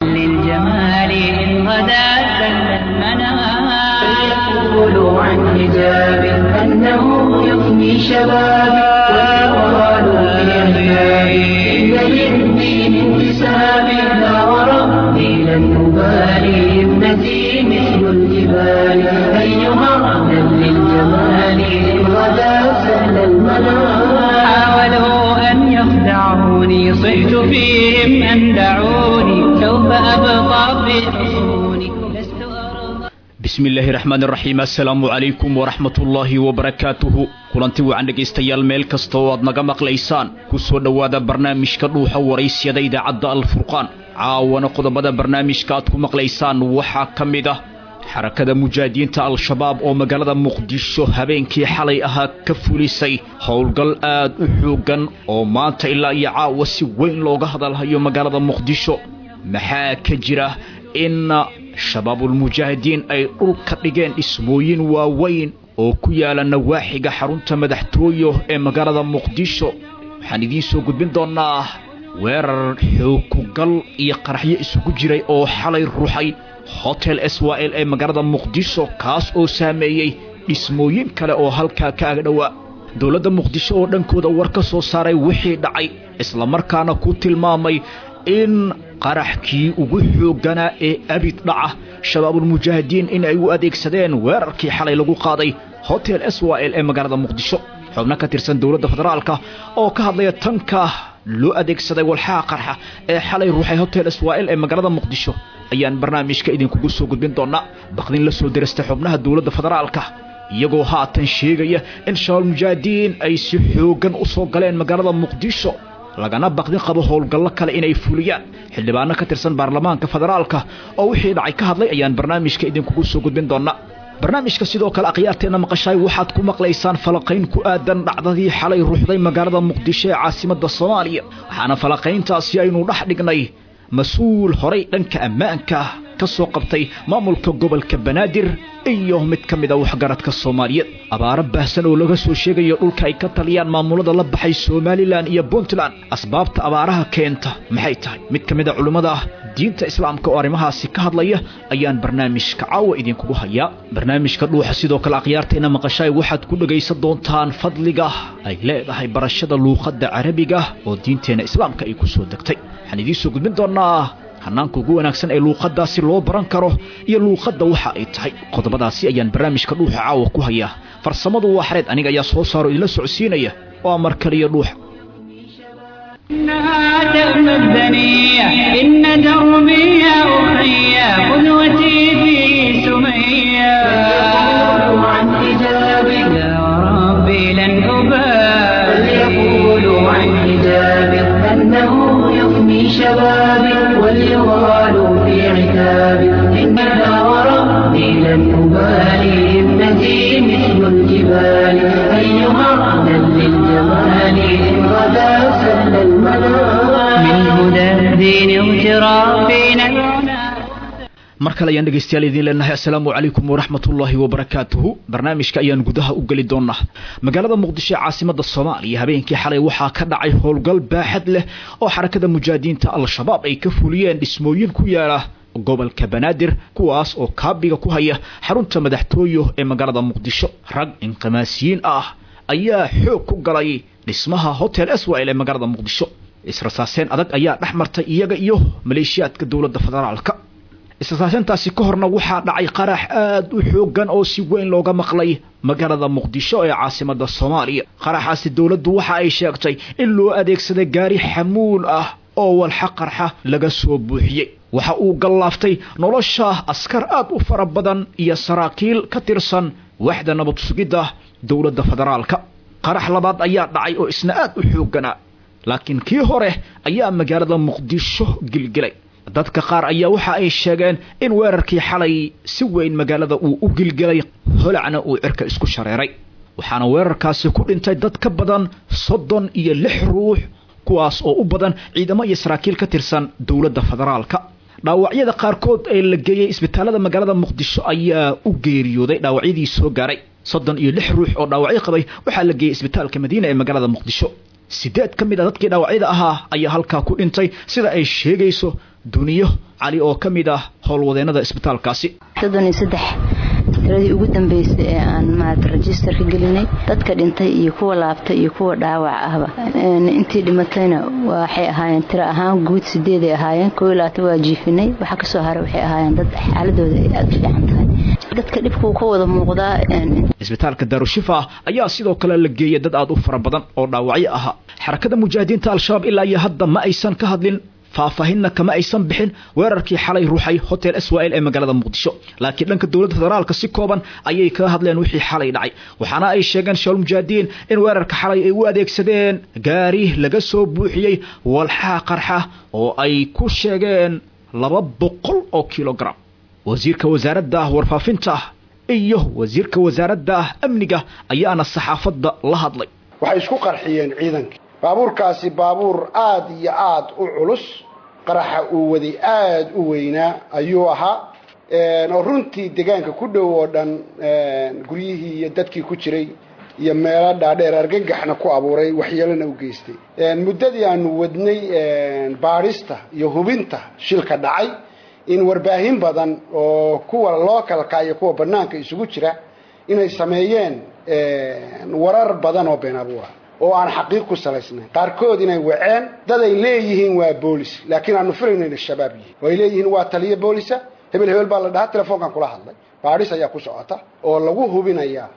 للجمال إن غدا سل المنام فليقولوا عن حجاب أنه يفني شبابي ويقالوا في عبادي إن للدين انتسابي لا وربي لن أبالي ابنتي مثل الجبال أيها أهلا للجمال إن غدا سهل المنام حاولوا أن يخدعوني صحت فيهم أن دعوني سوف أبقى في حصوني لست أرضى bismi illaahi raxmaan iraxiim assalaamu calaykum waraxmat ullaahi wabarakaatuhu kulanti wacan dhegaystayaal meel kasta oo aad naga maqlaysaan ku soo dhowaada barnaamijka dhuuxa waraysyada idaacadda alfurqaan caawana qodobada barnaamijka aad ku maqlaysaan waxaa ka mid ah xarakada mujaahidiinta al-shabaab oo magaalada muqdisho habeenkii xalay ahaa ka fulisay howlgal aad u xooggan oo maanta ilaa iyo caawa si weyn looga hadalhayo magaalada muqdisho maxaa ka jira in shabaabulmujaahidiin ay dhulka dhigeen dhismooyin waaweyn oo ku yaala nawaaxiga xarunta madaxtooyo ee magaalada muqdisho waxaan idiin soo gudbin doonnaa weerar xookugal iyo qaraxyo isugu jiray oo xalay ruxay hotel swal ee magaalada muqdisho kaas oo saameeyey dhismooyin kale oo halkaa ka agdhowaa dowladda muqdisho oo dhankooda war ka soo saaray wixii dhacay islamarkaana ku tilmaamay in qaraxkii ugu xoogganaa ee abid dhaca shabaabulmujaahidiin in ay u adeegsadeen weerarkii xalay lagu qaaday hotel swal ee magaalada muqdisho xubno ka tirsan dowladda federaalka oo ka hadlaya tanka loo adeegsaday walxaha qarxa ee xalay ruuxay hotel swal ee magaalada muqdisho ayaan barnaamijka idinkugu soo gudbin doonaa baqdin la soo derastay xubnaha dowladda federaalka iyagoo haatan sheegaya in shabaabulmujaahidiin ay si xooggan u soo galeen magaalada muqdisho lagana baqdin qabo howlgallo kale inay fuliyaan xildhibaano ka tirsan baarlamaanka federaalka oo wixii dhacay ka hadlay ayaan barnaamijka idinkugu soo gudbin doonaa barnaamijka sidoo kale akhyaarteenna maqashaay waxaad ku maqlaysaan falaqayn ku aadan dhacdadii xalay ruuxday magaalada muqdisho ee caasimadda soomaaliya waxaana falaqayntaasi aynu dhex dhignay mas-uul horay dhanka ammaanka ka soo qabtay maamulka gobolka banaadir iyo mid ka mid a waxgaradka soomaaliyeed abaaro baahsan oo laga soo sheegayo dhulka ay ka taliyaan maamulada la baxay somalilan iyo puntland asbaabta abaaraha keenta maxay tahay mid ka mid a culimmada diinta islaamka oo arrimahaasi ka hadlaya ayaan barnaamijka caawa idinkugu hayaa barnaamijka dhuuxa sidoo kale akhyaarteenna maqashaay waxaad ku dhegaysan doontaan fadliga ay leedahay barashada luuqadda carabiga oo diinteenna islaamka ay ku soo degtay waxaan idiin soo gudbin doonaa hanaanka ugu wanaagsan ee luuqaddaasi loo baran karo iyo luuqadda waxa ay tahay qodobadaasi ayaan barnaamijka dhuuxa caawa ku hayaa farsamadu waa xareed aniga ayaa soo saaro idinla socodsiinaya waa mar kaliya dhuuxa إنها تأمى الدنيا إن دربي يا أخي قدوتي في سمية فليقولوا عن حجابي يا ربي لن أبالي فليقولوا عن حجابي أنه يفني شبابي وليغالوا في عتابي إنها وربي لن أبالي ابنتي مثل الجبال أيها أهلا للجمال إن غدا سهل المنام من هدى الدين اغترافنا العنى mar kale ayaan dhegaystayaal idiin leenahay assalaamu calaykum waraxmatullaahi wabarakaatuhu barnaamijka ayaan gudaha u geli doonaa magaalada muqdisho ee caasimadda soomaaliya habeenkii xalay waxaa ka dhacay howlgal baaxad leh oo xarakada mujaahidiinta al-shabaab ay ka fuliyeen dhismooyin ku yaala gobolka banaadir kuwaas oo kaabiga ku haya xarunta madaxtooyo ee magaalada muqdisho rag inqimaasiyiin ah ayaa xoog ku galay dhismaha hotel swal ee magaalada muqdisho israsaaseen adag ayaa dhex martay iyaga iyo maleeshiyaadka dowladda federaalka israsaaseentaasi ka horna waxaa dhacay qarax aad u xooggan oo si weyn looga maqlay magaalada muqdisho ee caasimadda soomaaliya qaraxaasi dowladdu waxa ay sheegtay in loo adeegsaday gaari xamuul ah oo walxa qarxa laga soo buuxiyey waxa uu gallaaftay nolosha askar aad u fara badan iyo saraakiil ka tirsan waxda nabad sugidda dowladda federaalka qarax labaad ayaa dhacay oo isna aad u xoogganaa laakiin kii hore ayaa magaalada muqdisho gilgilay dadka qaar ayaa waxa ay sheegeen in weerarkii xalay si weyn magaalada uu u gilgelay holacna uu cirka isku shareeray waxaana weerarkaasi ku dhintay dad ka badan soddon iyo lix ruux kuwaas oo u badan ciidamo iyo saraakiil ka tirsan dowladda federaalka dhaawacyada qaarkood ee la geeyey isbitaalada magaalada muqdisho ayaa u geeriyooday dhaawacyadii soo gaaray soddon iyo lix ruux oo dhaawacyo qabay waxaa la geeyey isbitaalka madiina ee magaalada muqdisho sideed ka mid a dadkii dhaawacyada ahaa ayaa halkaa ku dhintay sida ay sheegayso duniyo cali oo ka mid ah howlwadeennada isbitaalkaasi soddon iyo saddex tiradii ugu dambeysay ee aan maarata registerka gelinay dadka dhintay iyo kuwa laabtay iyo kuwa dhaawac ahba intii dhimatayna waxay ahaayeen tiro ahaan guud sideeday ahaayeen koo iyo labaatan waa jiifinay waxaa kasoo haray waxay ahaayeen dad xaaladooda ay aada u fiican tahay dadka dhibkuu ka wada muuqdaa isbitaalka daarushifa ayaa sidoo kale la geeyay dad aada u fara badan oo dhaawacyo ahaa xarakada mujaahidiinta al-shabaab ilaa iyo hadda ma aysan ka hadlin faahfaahinna kama aysan bixin weerarkii xalay ruuxay hotel swal ee magaalada muqdisho laakiin dhanka dowladda federaalka si kooban ayay kaga hadleen wixii xalay dhacay waxaana ay sheegeen shabaab mujaahidiin in weerarka xalay ay u adeegsadeen gaari laga soo buuxiyey walxaha qarxa oo ay ku sheegeen laba boqol oo kilogram wasiirka wasaaradda warfaafinta iyo wasiirka wasaaradda amniga ayaana saxaafadda la hadlay waxay isku qarxiyeen ciidankii baabuurkaasi baabuur aada iyo aada u culus qaraxa uu waday aada u weynaa ayuu ahaa oo runtii deegaanka ku dhow oo dhan guryihii iyo dadkii ku jiray iyo meelo dhaadheer argagaxna ku abuuray waxyeelona u geystay muddadii aanu wadnay baadhista iyo hubinta shilka dhacay in warbaahin badan oo kuwa localka iyo kuwa banaanka isugu jira inay sameeyeen warar badan oo been abuura oo aan xaqiiq ku salaysnayn qaarkood inay waceen dad ay leeyihiin waa boolis laakiin aanu filayno inay shabaab yihiin oo ay leeyihiin waa taliyo boolisa hebel hebel baa la dhahaa telefoonkan kula hadlay baadhis ayaa ku socota oo lagu hubinayaa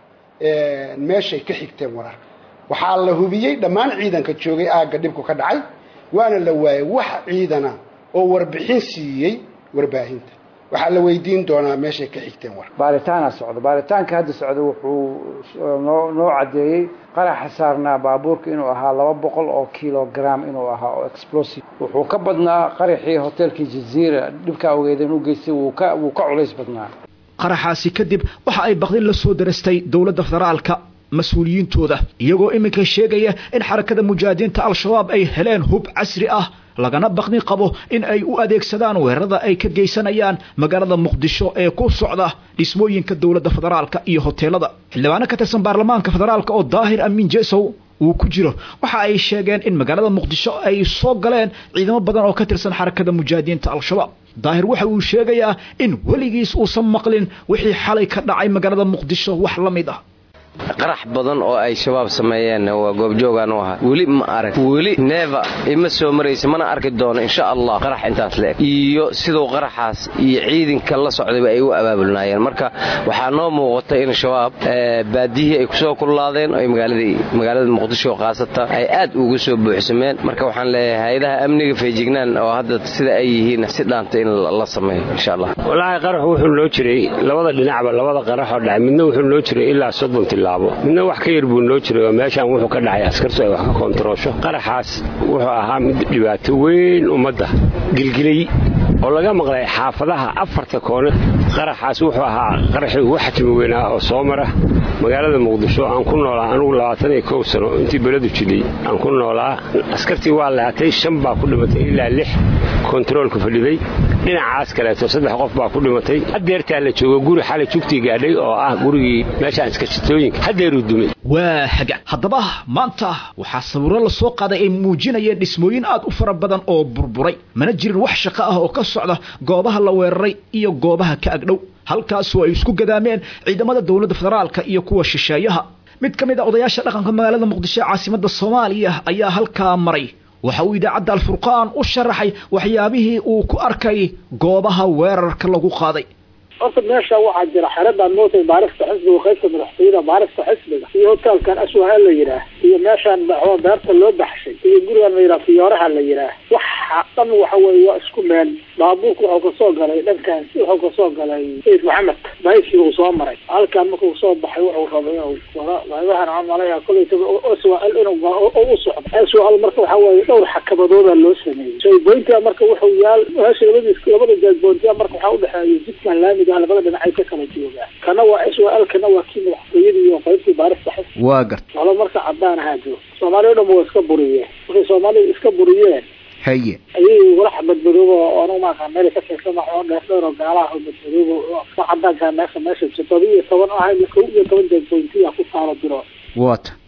meeshay ka xigteen wararka waxaa la hubiyey dhammaan ciidanka joogay aagga dhibku ka dhacay waana la waayay wax ciidana oo warbixin siiyey warbaahinta waxaa la weydiin doonaa meeshay ka xigteen war baaritaana socda baaritaanka hadda socda wuxuu noo noo caddeeyey qaraxa saarnaa baabuurka inuu ahaa laba boqol oo kilogram inuu ahaa oo explosive wuxuu ka badnaa qaraxii hotelkii jaziira dhibkaa ogeedeen u geystay wuu ka wuu ka culays badnaa qaraxaasi kadib waxa ay baqdin la soo darastay dowladda federaalka mas-uuliyiintooda iyagoo iminka sheegaya in xarakada mujaahidiinta al-shabaab ay heleen hub casri ah lagana baqdin qabo in ay u adeegsadaan weerarada ay ka geysanayaan magaalada muqdisho ee ku socda dhismooyinka dowladda federaalka iyo hoteelada xildhibaano ka tirsan baarlamaanka federaalka oo daahir amiin jesow uu ku jiro waxa ay sheegeen in magaalada muqdisho ay soo galeen ciidamo badan oo ka tirsan xarakada mujaahidiinta al-shabaab daahir waxa uu sheegayaa in weligiis uusan maqlin wixii xalay ka dhacay magaalada muqdisho wax la mid ah qarax badan oo ay shabaab sameeyeen waa goobjoogaan u ahaa weli ma arag weli neeva ima soo maraysa mana arki doono insha allah qarax intaas leeg iyo siduu qaraxaas iyo ciidanka la socdayba ay u abaabulnaayeen marka waxaa noo muuqata in shabaab baadiyihii ay kusoo kullaadeen oo magaalada muqdisho khaasata ay aad ugu soo buuxsameen marka waxaan leeyahay hay-adaha amniga feejignaan oo hadda sida ay yihiin si dhaanta in la sameeyo insha allah walaahi qarax wuxuu noo jiray labada dhinacba labada qaraxoo dhacay midna wuxuu noo jiray ilaa soddon tilaabo midna wax ka yar buu noo jiray oo meeshaan wuxuu ka dhacay askartu ay wax ka koontaroosho qaraxaas wuxuu ahaa mid dhibaato weyn ummadda gilgilay oo laga maqlay xaafadaha afarta koone qaraxaas wuxuu ahaa qaraxii ugu xatimi weynaa oo soo mara magaalada muqdisho aan ku noolaa anugu labaatan iyo kow sano intii beledu jidhay aan ku noolaa askartii waa lahatay shan baa ku dhimatay ilaa lix kontaroolka fadhiday dhinacaas kaleeto saddex qof baa ku dhimatay haddeertaa la joogo guri xalay jugtii gaadhay oo ah gurigii meeshaan iskashitooyinka haddeeruu dumay waa haga haddaba maanta waxaa sawiro la soo qaaday ay muujinayeen dhismooyin aad u fara badan oo burburay mana jirin wax shaqo ah oo ka socda goobaha la weeraray iyo goobaha ka agdhow halkaasoo ay isku gadaameen ciidamada dowladda federaalka iyo kuwa shisheeyaha mid ka mid a odayaasha dhaqanka magaalada muqdisho ee caasimadda soomaaliya ayaa halkaa maray waxa uu idaacadda alfurqaan u sharaxay waxyaabihii uu ku arkay goobaha weerarka lagu qaaday horta meesha waxaa jira xeradaan mootay baarista xisbiga qaybta madaxtooyada baarista xisbiga iyo hotelkan aswaha la yidhaah iyo meeshaan maxwa beerta loo baxshay iyo gurigan la yidhaah fiyooraha la yidhaah waxa dhan waxa weeye waa isku meel baabuurka wuxuu kasoo galay dhankan wuxuu kasoo galay sayid maxamed baysi uu soo maray halkan markuu soo baxay wuxuu rabay inuu wada qaybahan camalaya kolleytaba swal inuu u socdo swal marka waxa weeye dhowr xakabadooda loo sameeyey soyboyntia marka wuxuu yaal meesha labadiis labada jeegboyntia marka waxaa udhexeeya jidkan laamiga labada dhinacay ka kala joogaa kana waa swal kana waa kii madaxtooyadii iyo qaybtii baarista xis waa garta walo marka cadaan ahaa joogo soomaaliya o dhan waa iska buriyeen markay soomaalida iska buriyeen haye ayay walax badmadoobo oo anu maaka meel ka tirsan waxoo dheer dhowr oo gaalaha oo badmadoobo ka cadaanka meesha meesha todoba iyo toban ahay kow iyo toban jeegboyntiya ku taalo biro waata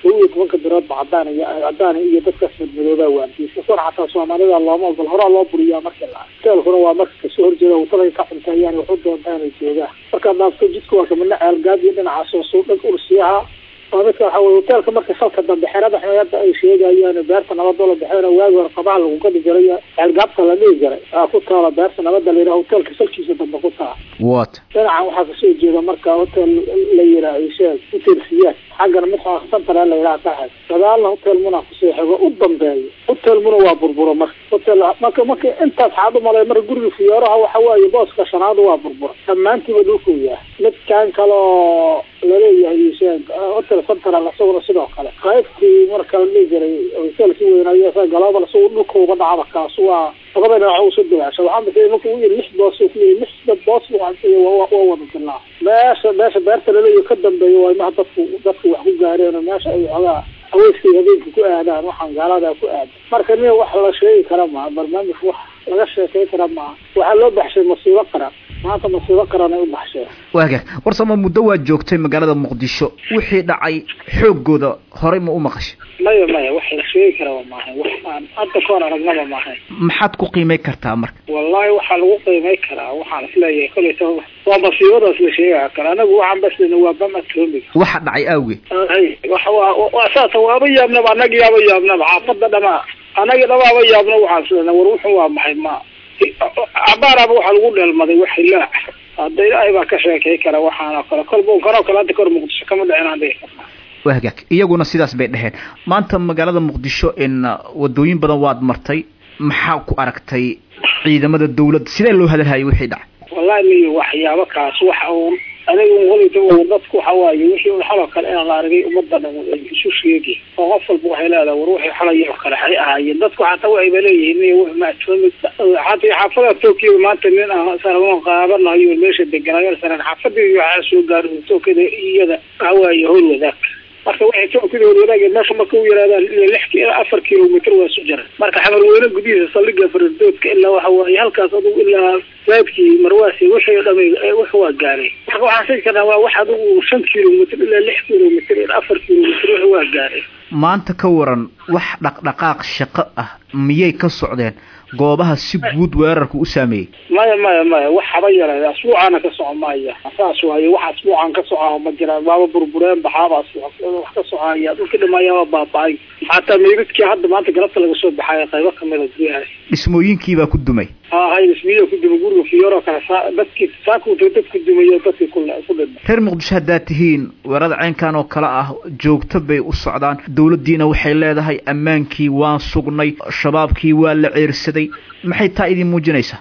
kow iyo tobanka biloodba cadaan iyo cadaan iyo dadkaas madmadoobaa waantiisa kor xataa soomaalida looma ogol horaa loo buriyaa markii la hoteelkuna waa marka kasoo horjeeda wadada ka cunteeyaan waxu doontaa inay joogaan markaad dhaafto jidka waa kamidna ceelgaad iyo dhinacaas oo suudhag ursiyaha waa midka waxa weye hoteelka marka salka dambe xerada xeeyada ay sheegayaan beerta nabadoo la baxeena waagi hore qabaha lagu gadi jiray ceelgaabta la dhihi jiray aa ku taala beerta nabada la yidhaha hoteelka salkiisa dambe ku taala wat dhinacan waxaa kasoo jeeda marka hotel la yidhaha isheeg hotel siyaad xaggana mid santara la yidhaha tahay gadaalna hotel muna kusoo xigo u dambeeyo hotel muna waa burburo marka hotel marka marka intaas xaad umalay marka guriga fiyooraha waxa waaye booska shanaad waa burbura dhammaantiiba dhulkuu yahay midkan kaloo laleeyahay isheeg hotel central isaguna sidoo kale qaybtii marka la dhihi jiray hotelki weynaayo global isagu dhulka uga dhacaba kaas waa labada dhinac usoo dawaasha waxaa masay marka u yiri lix boos ku yiri lix boos waa wada dilaa meesha meesha beerta laleeyahay ka dambeeya waa imaha dadku dadku wax ku gaareen oo meesha ay xogaa haweyskay habeenka ku aadaan waxaan gaalada ku aada marka nin wax la sheegi kara maha barnaamij wax laga sheekay kara maaha waxaa loo baxshay masiibo qaran maanta masiibo qaran ay u baxsheen waagaag warsama muddo waad joogtay magaalada muqdisho wixii dhacay xooggooda horey ma u maqashay maya maya wax la sheegi karaba maaha wax aan hadda ka hor aragnaba maahayn maxaad ku qiimay kartaa marka wallahi waxaa lagu qiimay karaa waxaan isleeyahay kolleyta waa masiibadaas la sheega kara anagu waxaan baslena waa bam atomic waxa dhacay awgeed waxa waa waa saasa waaba yaabnaba anagi yaaba yaabnaba xaafada dhamaa anagi dhamaaba yaabna waxaan islena war wuxuu waa maxay ma cabaaraba waxaa lagu dheelmaday wax hilaac hadda ilaahay baa ka sheekay kara waxaanoo kale kolba kanoo kale hadda kahor muqdisho kama dhicin aan dhihi karnaa wahagaag iyaguna sidaas bay dheheen maanta magaalada muqdisho in wadooyin badan waad martay maxaa ku aragtay ciidamada dawladda sidee loo hadalhayay wixii dhacay wallahi miyo waxyaabo kaas waxa uun aniga un qolayta dadku waxa waaye wixii un xaloo kale inaan la argay ummadda dhan ay isu sheegi oo qof walba waxay leedahay war wixii xalay oo kale waxay ahaayeen dadku xataa waxayba leeyihiin iyo wix maatoomi xataa xaafada tookiya maanta nin aan saragoon qaabanayo meesha deganayo saran xaafadii waxaa soo gaaray tookada iyada waxa waaye howl wadaag marka waxay tookada howl wadaag meesha marka u yaraadaan ilaa lix ilaa afar kilomitr waa isu jira marka xamarweyne gudihiisa saldhiga fardoodka ilaa waxa waaye halkaas adugu ilaa raadkii marwaasi wixii dhamay wax waa gaaray marka waxaan sii karnaa waa wax adugu shan kilomitr ilaa lix kilomitr ilaa afar kilomitr wax waa gaaray maanta ka waran wax dhaqdhaqaaq shaqo ah miyay ka socdeen goobaha si guud weerarka u saameeyey maya maya maya wax haba yara asbuucaana ka soco maya saas waaye wax asbuucan ka soca ma jiraan waaba burbureen baxaabaas wax ka socaya dhulka dhimayaaba baaba-ay xataa meydadkii hadda maanta galabta laga soo baxaya qaybo kamida guryahaas dhismooyinkiibaa ku dumay hay dhismiya ku dumay guriga fiyooro kale saa dadkii saakuta dadku dumayo dadkii ku ku dhima reer muqdisho haddaad tihiin weerada caynkan oo kale ah joogto bay u socdaan dawladdiina waxay leedahay ammaankii waan sugnay shabaabkii waa la ceersaday maxay taa idin muujinaysaa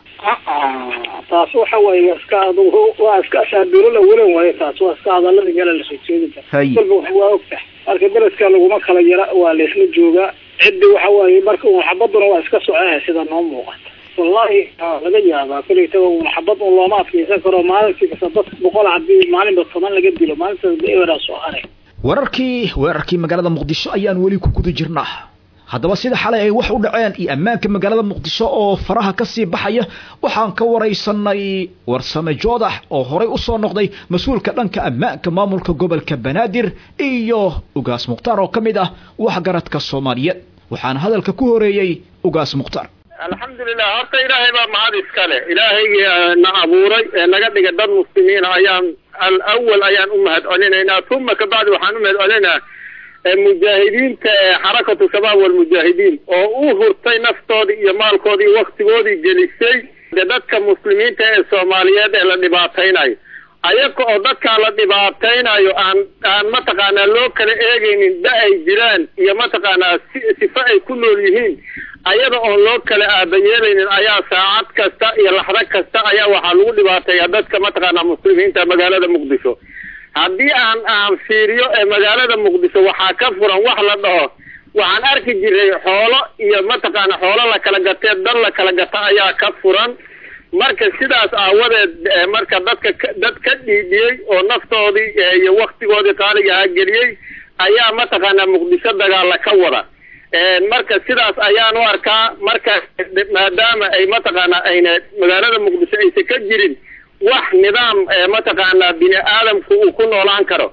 taas waxa waaye waa iska waa iska asaabirola welan waaye taas waa iska hadalada meela lasoo jeedi kara kolba wax waa ogtahay marka beledka laguma kala yara waa laysla joogaa ciddi waxa waaye marka un xabaduna waa iska socoha sida noo muuqata wallahi laga yaabaa kolleytaba un xabad un looma adkeysan karo maalintii kasta dad boqol hadii maalinba toban laga dilo maalintaas eberaa soo haray wararkii weerarkii magaalada muqdisho ayaan weli ku guda jirnaa haddaba sida xalay ay wax u dhaceen iyo ammaanka magaalada muqdisho oo faraha ka sii baxaya waxaan ka waraysanay warsame joodax oo horey u soo noqday mas-uulka dhanka ammaanka maamulka gobolka banaadir iyo ugaas mukhtaar oo ka mid ah waxgaradka soomaaliyeed waxaana hadalka ku horeeyey ugaas mukhtaar alxamdulilah horta ilaahay baa mahad iskale ilaahaygii na abuuray ee naga dhiga dad muslimiina ayaan alawal ayaan u mahad celinaynaa uma kabacdi waxaan u mahad celinaa mujaahidiinta ee xarakatu shabaab walmujaahidiin oo u hurtay naftoodii iyo maalkoodii iyo waktigoodii gelisay de dadka muslimiinta ee soomaaliyeed ee la dhibaataynayo ayaga oo dadkaa la dhibaataynayo aan aan mataqaanaa loo kala eegaynin da ay jiraan iyo mataqaanaa si sifo ay ku nool yihiin ayada oon loo kala aabayeelaynin ayaa saacad kasta iyo laxdo kasta ayaa waxaa lagu dhibaateeyaa dadka mataqaanaa muslimiinta magaalada muqdisho haddii aan aan fiiriyo ee magaalada muqdisho waxaa ka furan wax la dhaho waxaan arki jiray xoolo iyo mataqaana xoolo la kala gatee dan la kala gata ayaa ka furan marka sidaas aawadeed marka dadka dad ka dhiidhiyey oo naftoodii iyo waktigoodii qaaliga ahaa geliyey ayaa mataqaanaa muqdisho dagaala ka wada marka sidaas ayaan u arkaa marka maadaama ay mataqaanaa ayna magaalada muqdisho aysan ka jirin wax nidaam mataqaanaa bini aadamku uu ku noolaan karo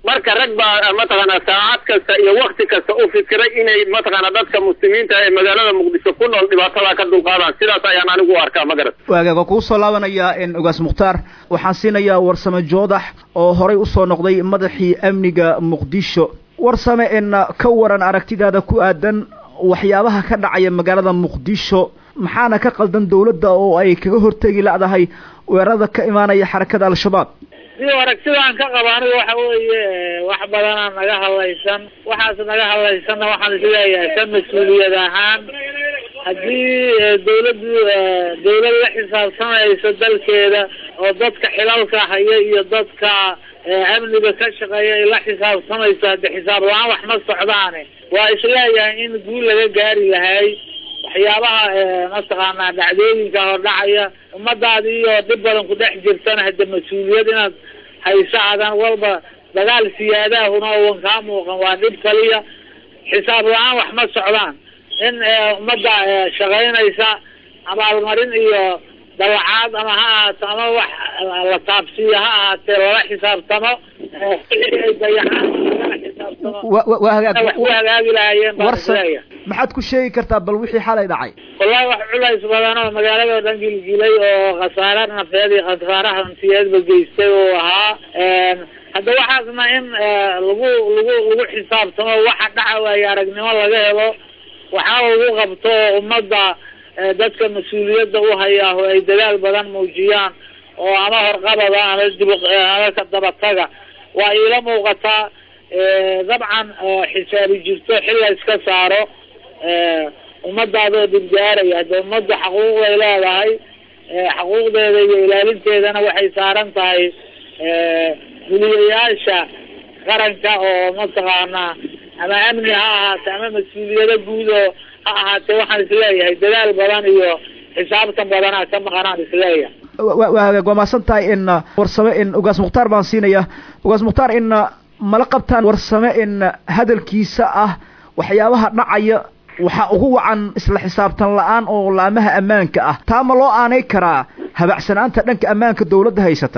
marka rag baa mataqaana saacad kasta iyo wakti kasta u fikiray inay mataqaana dadka muslimiinta ee magaalada muqdisho ku nool dhibaatada ka dulqaadaan sidaas ayaan anigu u arkaa magarat waagaag waa kugu soo laabanayaa ogaas mukhtaar waxaan siinayaa warsame joodax oo horay usoo noqday madaxii amniga muqdisho warsame in ka waran aragtidaada ku aadan waxyaabaha ka dhacaya magaalada muqdisho maxaana ka qaldan dawladda oo ay kaga hortegi ladahay weerarada ka imaanaya xarakada al-shabaab si aragtidaan ka qaba aniga waxa weeye wax badanaa naga hadlaysan waxaas naga hadlaysanna waxaan isleeyahay ka mas-uuliyad ahaan haddii dawladdu dawlad la xisaabtamayso dalkeeda oo dadka xilalka haya iyo dadka amniga ka shaqeeya ay la xisaabtamayso hadde xisaab la-aan wax ma socdaane waa isleeyahay in guul laga gaari lahay waxyaabaha mataqaanaa dhacdooyinka hor dhacaya ummadaadi iyo dhib badan ku dhex jirtana hadde mas-uuliyad inaad hayso adan walba dagaal siyaadaahuna owan kaa muuqan waa dhib kaliya xisaab la-aan wax ma socdaan in ummadda shaqaynaysa abaalmarin iyo dawacaad ama ha ahaato ama wax la taabsiiyo ha ahaatee lala xisaabtamo ay dayacaan lala xisaabtamo wax ku hagaagi lahaayeen baan isleeya maxaad ku sheegi kartaa bal wixii xalay dhacay wallahi wax culays badan oo magaalada o dhan gilgilay oo khasaare nafeed iyo khasaare hantiyeedba geystay oo ahaa hadda waxaasna in lagu lagu lagu xisaabtamo waxa dhaca waayo aragnimo laga helo waxaa lagu qabto oo ummadda dadka mas-uuliyadda u hayaa oo ay dadaal badan muujiyaan oo ama horqabada ama dib ama ka dabataga waa iila muuqataa dabcan xisaabi jirto xil la iska saaro ummadaadoo dhibgaaraya hadde ummadda xaquuqday leedahay xaquuqdeeda iyo ilaalinteedana waxay saaran tahay guliyayaasha qaranka oo mataqaanaa ama amni ha ahaate ama mas-uuliyado guud oo ha ahaatee waxaan isleeyahay dadaal badan iyo xisaabtan badanaa ka maqanaan isleeyahay waa hagaag waa maasan tahay in warsame in ugaas mukhtaar baan siinaya ugaas mukhtaar in mala qabtaan warsame in hadalkiisa ah waxyaabaha dhacaya waxaa ugu wacan isla xisaabtan la-aan oo laamaha ammaanka ah taa ma loo aanay karaa habacsanaanta dhanka ammaanka dawladda haysata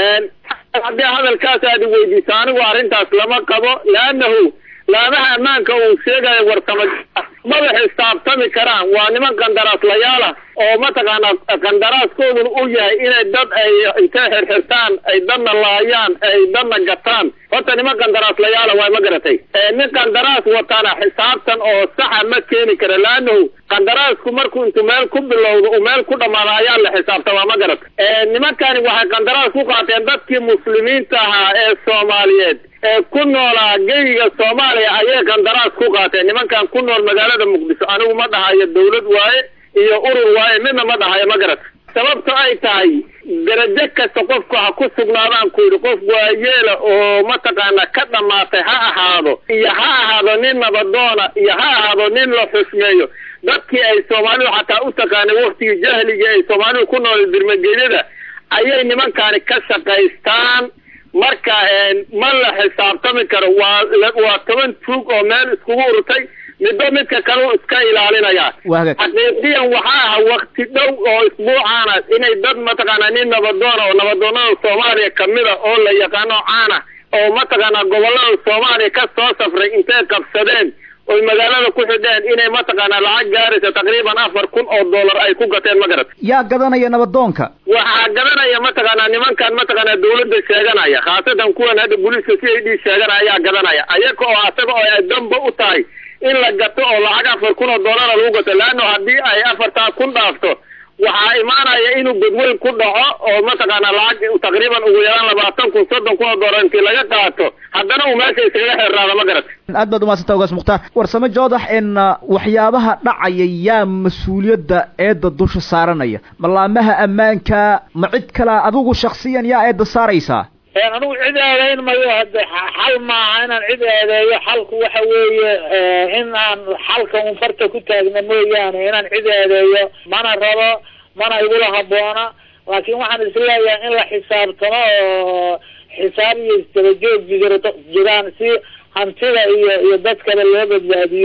haddii hadalkaas aad weydiiso anigu arrintaas lama qabo leannahu laamaha ammaanka uu sheegayo warsamo maba xisaabtami karaan waa niman qandaraaslayaala oo mataqaana qandaraaskooduna u yahay inay dad ay intay xirxirtaan ay dadna laayaan ay dadna gataan horta niman qandaraaslayaala waa ma garatay nin qandaraas wataana xisaabtan oo saxa ma keeni kara laanahu qandaraasku markuu intuu meel ku bilowdo uu meel ku dhamaado ayaa la xisaabtamaa ma garatay nimankani waxay qandaraas ku qaateen dadkii muslimiinta ahaa ee soomaaliyeed ee ku noolaa geyiga soomaaliya ayay qandaraas ku qaateen nimankan ku nool magaalada muqdisho anigu ma dhahayo dawlad waaye iyo urur waaye midna ma dhahayo ma garat sababto ay tahay darajo kasta qofku ha ku sugnaadaan ku yidhi qof waayeela oo mataqaana ka dhamaatay ha ahaado iyo ha ahaado nin nabadoona iyo ha ahaado nin la xusmeeyo dadkii ay soomaalidu xataa u taqaanay waktigii jahligii ay soomaalidu ku nool birmagedyada ayay nimankani ka shaqaystaan marka ma la xisaabtami karo waa waa toban tuug oo meel iskugu urtay midba midka kale u iska ilaalinaya xaqiiqiyan waxaa aha wakti dhow oo isbuucaana inay dad mataqaana nin nabadoona oo nabadoonada soomaaliya kamida oo la yaqaano caana oo mataqaana gobolada soomaaliya ka soo safray intay qabsadeen oy magaalada ku xidheen inay mataqaana lacag gaaraysa taqriiban afar kun oo dollar ay ku gateen ma garat yaa gadanaya nabadoonka waxaa gadanaya mataqaana nimankan mataqaana dawladda sheeganaya khaasatan kuwan hadda booliiska c i d sheeganaya ayaa gadanaya ayaga oo asaga oo ay damba u tahay in la gato oo lacag afar kun oo dollara lagu gato leanno haddii ay afartaa kun dhaafto waxaa imaanaya inuu godweyn ku dhaco oo mataqaana lacag taqriiban ugu yaraan labaatan kun soddon kun oo dollar intii laga qaato haddana uu meesha iskaga xeerraado ma garat aad baad umadsanta ugaas mukhtaar warsame joodax in waxyaabaha dhacaya yaa mas-uuliyadda eedda dusha saaranaya malaamaha ammaanka ma cid kalea adigu shaksiyan yaa eedda saaraysaa anigu cid eedeyn mayo hadde xal maaha inaan cid eedeeyo xalku waxa weeye in aan xalka un farta ku taagna mooyaane inaan cid eedeeyo mana rabo mana igula haboona laakiin waxaan isleeyahay in la xisaabtamo oo xisaab iyo isdabajoog jir jiraan si hantida iyo iyo dadkaba loo badbaadiyo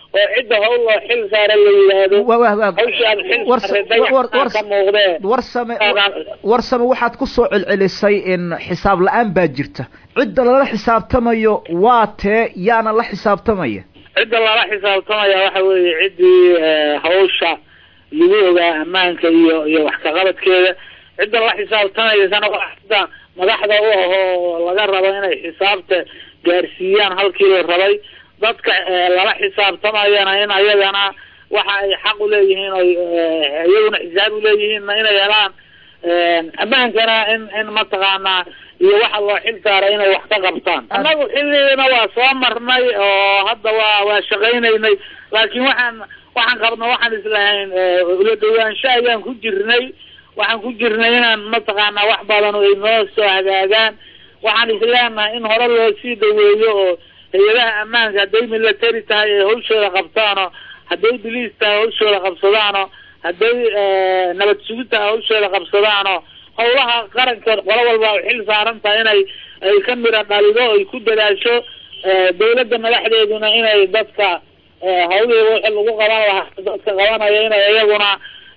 oo cidda hawl loo xil saara la yidhaahdo hawshaad xil saaray dayaxaa ka muuqdee warsame warsame waxaad ku soo celcelisay in xisaab la-aan baa jirta cidda lala xisaabtamayo waa tee yaana la xisaabtamaya cidda lala xisaabtamaya waxa weeye ciddii hawsha lagu ogaa ammaanka iyo iyo wax kaqabadkeeda cidda la xisaabtamaysana waa cidda madaxda u ahoo laga rabo inay xisaabta gaarsiiyaan halkii la rabay dadka lala xisaabtamayana in ayagana waxa ay xaq uleeyihiin oy iyaguna xisaab uleeyihiinna inay helaan ammaankana in in mataqaanaa iyo waxa loo xil saaray inay wax ka qabtaan annagu xilligiina waa soo marnay oo hadda waa waa shaqaynaynay laakiin waxaan waxaan qabna waxaan islahayn ula dhawaansho ayaan ku jirnay waxaan ku jirnay inaan mataqaanaa wax badan ay noo soo hagaagaan waxaan isleenahay in hore loo sii dhaweeyo oo hay-adaha ammaanka hadday military tahay ay hawshooda qabtaano hadday biliis tahay hawshooda qabsadaano hadday nabad sugid tahay hawshooda qabsadaano howlaha qarankood qolo walba ay xil saaran tahay inay ay ka mira dhalido ay ku dadaasho dawladda madaxdeeduna inay dadka hawlihii wixii lagu qaban lahaa dadka qabanaya inay iyaguna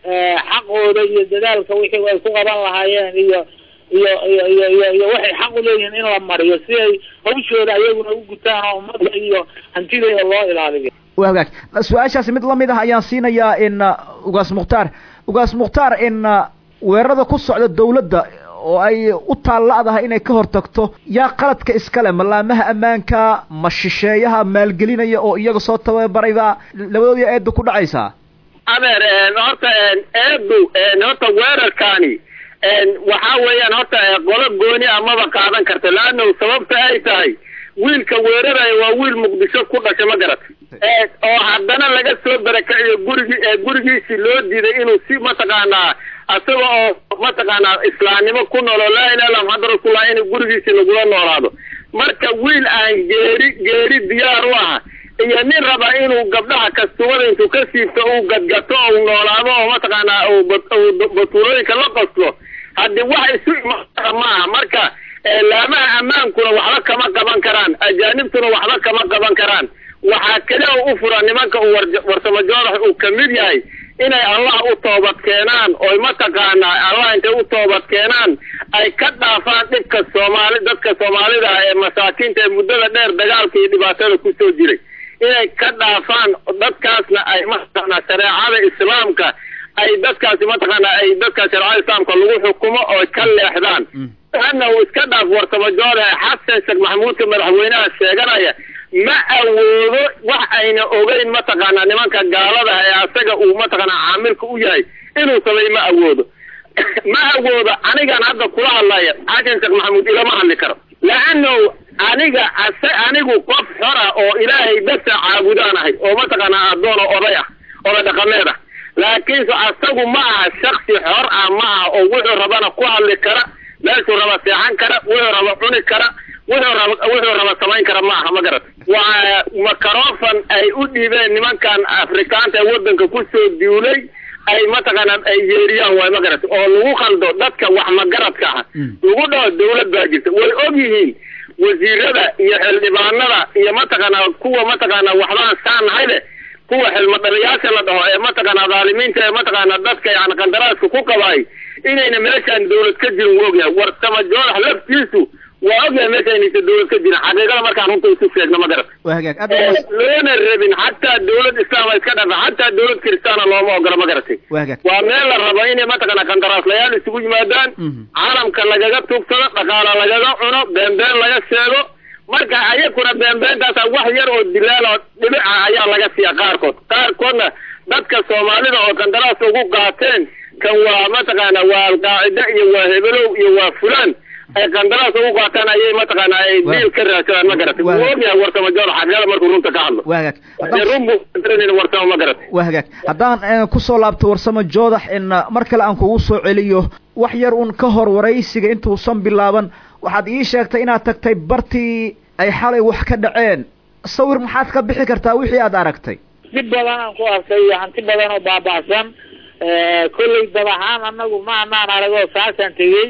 xaqooda iyo dadaalka wixii ay ku qaban lahaayeen iyo iyo iyo iyo iyo iyo waxay xaq uleeyihiin in la mariyo si ay hawshooda ayaguna u gutaan oo ummadda iyo hantidooda loo ilaaliyo wa hagaag su-aashaasi mid lamid ah ayaan siinayaa in ugaas mukhtaar ugaas mukhtaar in weerarada ku socda dawladda oo ay u taalla-dahay inay ka hortagto yaa qaladka iskale malaamaha ammaanka ma shisheeyaha maalgelinaya oo iyaga soo tababarayba labadoodii eedda ku dhacaysaa adeer horta eedu horta weerarkaani waxa weeyaan horta qolo gooni amaba qaadan karta laanna sababta ay tahay wiilka weeraraya waa wiil muqdisho ku dhashay ma garat oo haddana laga soo barakaciyo gurigi gurigiisi loo diiday inuu si mataqaanaa asaga oo mataqaanaa islaamnimo ku noolo laa ilaha illa muxamad rasuullah in gurigiisi lagula noolaado marka wiil aan geeri geeri diyaar u aha iyo nin raba inuu gabdhaha kastumada intuu ka siibto uu gadgato ou noolaado oo mataqaanaa batuulooyinka la qoslo haddii wax isu imaa maaha marka laamaha ammaankuna waxba kama qaban karaan ajaanibtuna waxba kama qaban karaan waxaa kale oo u fura nimanka uu warsamo joodax uu kamid yahay inay allah u toobad keenaan oy mataqaanaa allah intay u toobad keenaan ay ka dhaafaan dhibka soomaali dadka soomaalida ah ee masaakiinta ee muddada dheer dagaalka iyo dhibaatada kusoo jiray inay ka dhaafaan dadkaasna ay mataqaanaa shareecada islaamka ay dadkaasi mataqaanaa ay dadka shareecada islaamka lagu xukumo oo ka leexdaan ana uu iska dhaaf warsamo joodax xasan sheekh maxamuudka madaxweynaha sheeganaya ma awoodo wax ayna ogeyn mataqaanaa nimanka gaalada ee asaga uu mataqaanaa caamilka u yahay inuu samay ma awoodo ma awoodo anigan hadda kula hadlaya xasan sheekh maxamuud ilama hadli karo laano aniga ase anigu qof xora oo ilaahay basa caabudaan ahay oo mataqaanaa addoon oo oday ah oday dhaqameed ah laakiinse asagu ma aha shaksi xor ah ma aha oo wuxuu rabana ku hadli kara meeshuu raba seexan kara wuxuu raba cuni kara wuxuu raba wuxuu raba samayn kara ma aha ma garat waa makarofan ay u dhiibeen nimankan afrikaanta ee wadanka kusoo duulay ay mataqaanaa ay yeeriyaan waay ma garat oo lagu khaldo dadka wax magaradka ah lagu dhaho dawlad baa jirta way og yihiin wasiirada iyo xildhibaanada iyo mataqaanaa kuwa mataqaanaa waxbaan saanahay leh kuwa xilmadhaliyaasha la dhaho ee mataqaanaa dhaalimiinta ee mataqaanaa dadka yani qandaraaska ku qabaay inayna meeshaan dawlad ka jirin wuu ogyahay warsama joodax laftiisu waa ogyahay meesha inaysa dawlad ka jirin xaqiiqada markaan runta isu sheegno ma garat waa hagaag aad loona rabin xataa dawlad islaama iska dhafa xataa dawlad kiristaana looma ogola ma garatay waa hagaag waa meel la rabo inay mataqaanaa qandaraaslayaal isugu yimaadaan caalamka lagaga tuugsado dhaqaala lagaga cuno beenbeen laga sheego marka ayakuna beenbeentaasa wax yar oo dilaal oo dhibica ayaa laga siiya qaarkood qaarkoodna dadka soomaalida oo qandaraas ugu qaateen kan waa mataqaana waa alqaacida iyo waa hebelow iyo waa fulaan ay qandaraas ugu qaataan ayay mataqaana ay diil ka raadsadaan ma garatay wuu ogyahay warsamo joor xaqiiqada markuu runta ka hadlo waa hagaag dee run buu garanayna warsamo ma garatay waa hagaag haddaan kusoo laabto warsamo joodax in mar kale aan kugu soo celiyo wax yar un ka hor waraysiga intuusan bilaaban waxaad ii sheegtay inaad tagtay bartii ay xalay wax ka dhaceen sawir maxaad ka bixi kartaa wixii aad aragtay dhib badan aan ku arkay iyo hanti badan oo baaba'san kollay dad ahaan anagu ma anaan arag oo saasaan tegey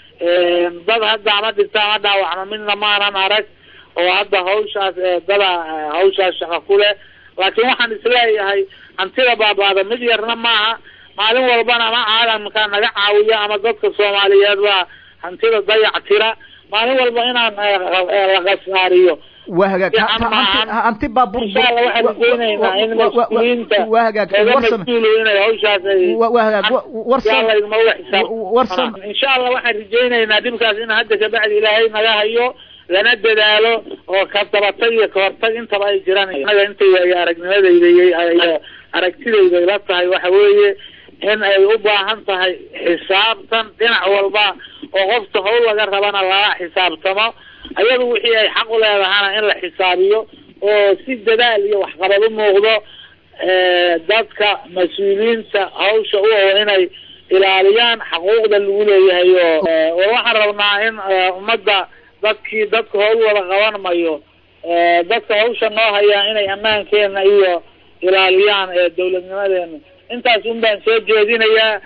dad hadda ama dhinta ama dhaawacma midna maanan arag oo hadda hawshaas dada hawshaas shaqa ku leh laakiin waxaan isleeyahay hantida baabaada mid yarna maaha maalin walbana ama caalamka naga caawiya ama dadka soomaaliyeed baa hantida dayac tira maalin walba inaan la khasaariyo waa hagaag hanti baabuur insha allah waxaan rajaynaynaa in mas-uuliyiinta waa hagaag laga warsame mas-uulo inay hawshaas ay waa hagaag warsam insha allah idinmala xisaab warsam insha allah waxaan rajaynaynaa dhibkaas in hadda kabacdi ilaahay naga hayo lana dadaalo oo ka dabatag iyo kahortag intaba ay jiraan anaga intay ay aragnimadayda iyo aragtidayda ila tahay waxa weeye in ay u baahan tahay xisaabtan dhinac walba oo qofka hawl laga rabana lala xisaabtamo ayadu wixii ay xaq u leedahana in la xisaabiyo oo si dadaal iyo waxqabad u muuqdo dadka mas-uuliyiinta hawsha u oo inay ilaaliyaan xaquuqda lagu leeyahay oo oo waxaan rabnaa in ummadda dadkii dadka hawl wada qaban mayo dadka hawsha noo hayaa inay ammaankeena iyo ilaaliyaan dawladnimadeena intaas un baan soo jeedinayaa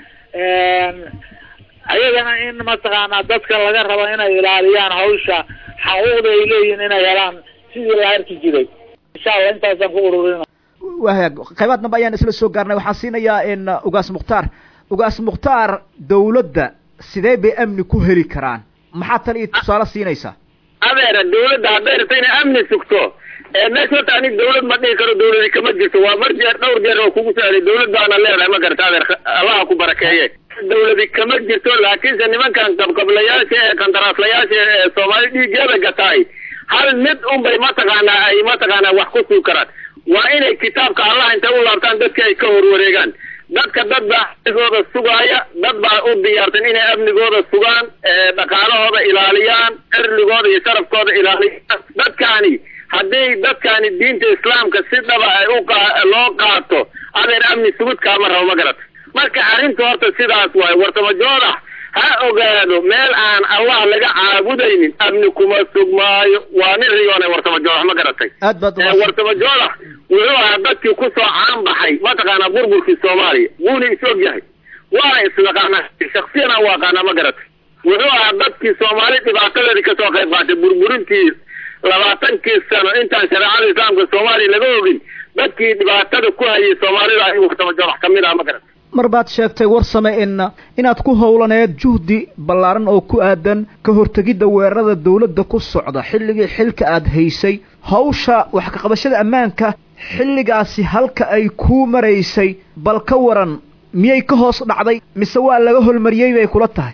ayagana in mataqaanaa dadka laga rabo inay ilaaliyaan hawsha xaquuqda ay leeyihiin inay helaan sidii la arki jiray insha allah intaasaan ku ururina waa hagaag qaybaad dambe ayaan isla soo gaarnay waxaan siinayaa in ugaas mukhtaar ugaas mukhtaar dawladda sidee bay amni ku heli karaan maxaa tali iyo tusaale siinaysaa adeera dawladda hadday rabto inay amni sugto meesha horta ani dawlad ma dhihi karo dawladi kama jirto waa mar jeer dhowr jeer oo kugu saaray dawlad baana leedahay ma garata adeer allaha ku barakeeye dawladi kama jirto laakiinse nimankan qabqablayaasha ee qandaraaslayaasha ee soomaali dhiigeeda gataay hal mid un bay mataqaanaa ay mataqaanaa wax ku suug karaan waa inay kitaabka allah intay u laabtaan dadka ay ka horwareegaan dadka dad baa amnigooda sugaaya dad baa u diyaarsan inay amnigooda sugaan dhaqaalahooda ilaaliyaan cirligooda iyo sharafkooda ilaaliyaan dadkaani haddii dadkaani diinta islaamka si dhaba ay u loo qaato adeer amni sugud kaama rabo ma garata marka arrinta horta sidaas waaye wartamajoodax ha ogaado meel aan allah laga caabudaynin amni kuma sugmaayo waa nin riyoonay wartamajoodax ma garatay aad baad wartamajoodax wuxuu ahaa dadkii kusoo caan baxay mataqaanaa burburkii soomaaliya wuuna is og yahay waana isnaqaanaa shaksiyan aan u aqaanaa ma garatay wuxuu ahaa dadkii soomaali dhibaatadeedii kasoo qayb qaatay burburintii labaatankii sano intaan shareecada islaamka soomaaliya laga ogin dadkii dhibaatada ku hayay soomaalida ayuu wartamajoodax kamid ah ma garatay mar baad sheegtay warsame in inaad ku howlaneed juhdi ballaaran oo ku aadan ka hortegidda weerarada dawladda ku socda xilligii xilka aad haysay hawsha wax ka qabashada ammaanka xilligaasi halka ay kuu maraysay bal ka waran miyay ka hoos dhacday mise waa laga holmariyey bay kula tahay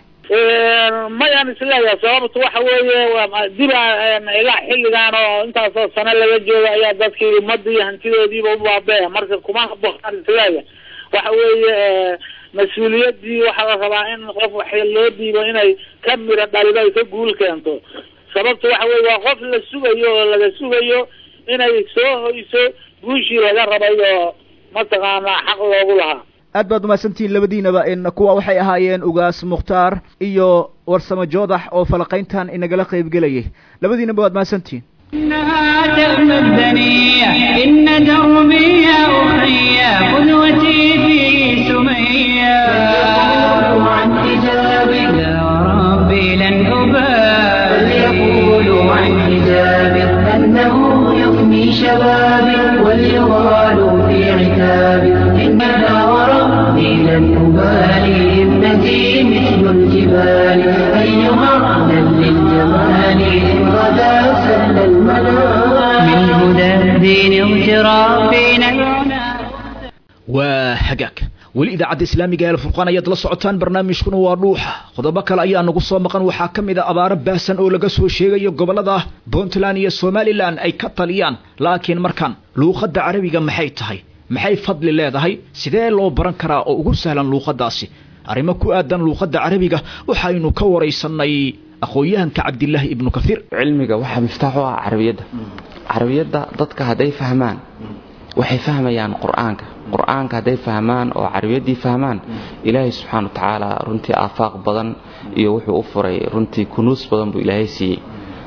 mayaan isleeyahay sababtu waxa weeye diba ilaa xilligan oo intaasoo sano laga jooga ayaa dadkii ummadii hantidoodiiba u baabee marka kuma haboonaan isleeyahay waxa weeye mas-uuliyadii waxaa la rabaa in qof wax loo dhiibo inay ka miro dhalido ay ka guul keento sababtu waxa weye waa qof la sugayo oo laga sugayo inay soo hoyso guushii laga rabay oo mataqaanaa xaq loogu lahaa aad baad umahadsantihiin labadiinaba in kuwa waxay ahaayeen ugaas mukhtaar iyo warsame joodax oo falaqayntan inagala qaybgelayay labadiinaba waad mahadsantihiin إنها تأمى الدنيا إن دربي يا أخي قدوتي في سمية فليقولوا عن حجابي يا ربي لن أبالي فليقولوا عن حجابي أنه يفني شبابي وليغالوا في عتابي إنها وربي لن أبالي ابنتي مثل الجبال أيها أهلا للجمال إن غدا سل المنام من هدى الدين اغترافنا العنى waa hagaag weli idaacadda islaamiga ee alfurqaan ayaad la socotaan barnaamijkuna waa dhuuxa qodobo kale ayaa nagu soo maqan waxaa ka mid a abaaro baahsan oo laga soo sheegayo gobollada puntland iyo somalilan ay ka taliyaan laakiin markan luuqadda carabiga maxay tahay maxay fadli leedahay sidee loo baran karaa oo ugu sahlan luuqaddaasi arrimo ku aadan luuqadda carabiga waxaynu ka waraysanay aqoon-yahanka cabdilaahi ibnu kahiir cilmiga waxaa miftaax u ah carabiyadda carabiyadda dadka hadday fahmaan waxay fahmayaan qur-aanka qur-aanka hadday fahmaan oo carabiyaddii fahmaan ilaahay subxaana wa tacaala runtii aafaaq badan iyo wuxuu u furay runtii kunuus badan buu ilaahay siiyey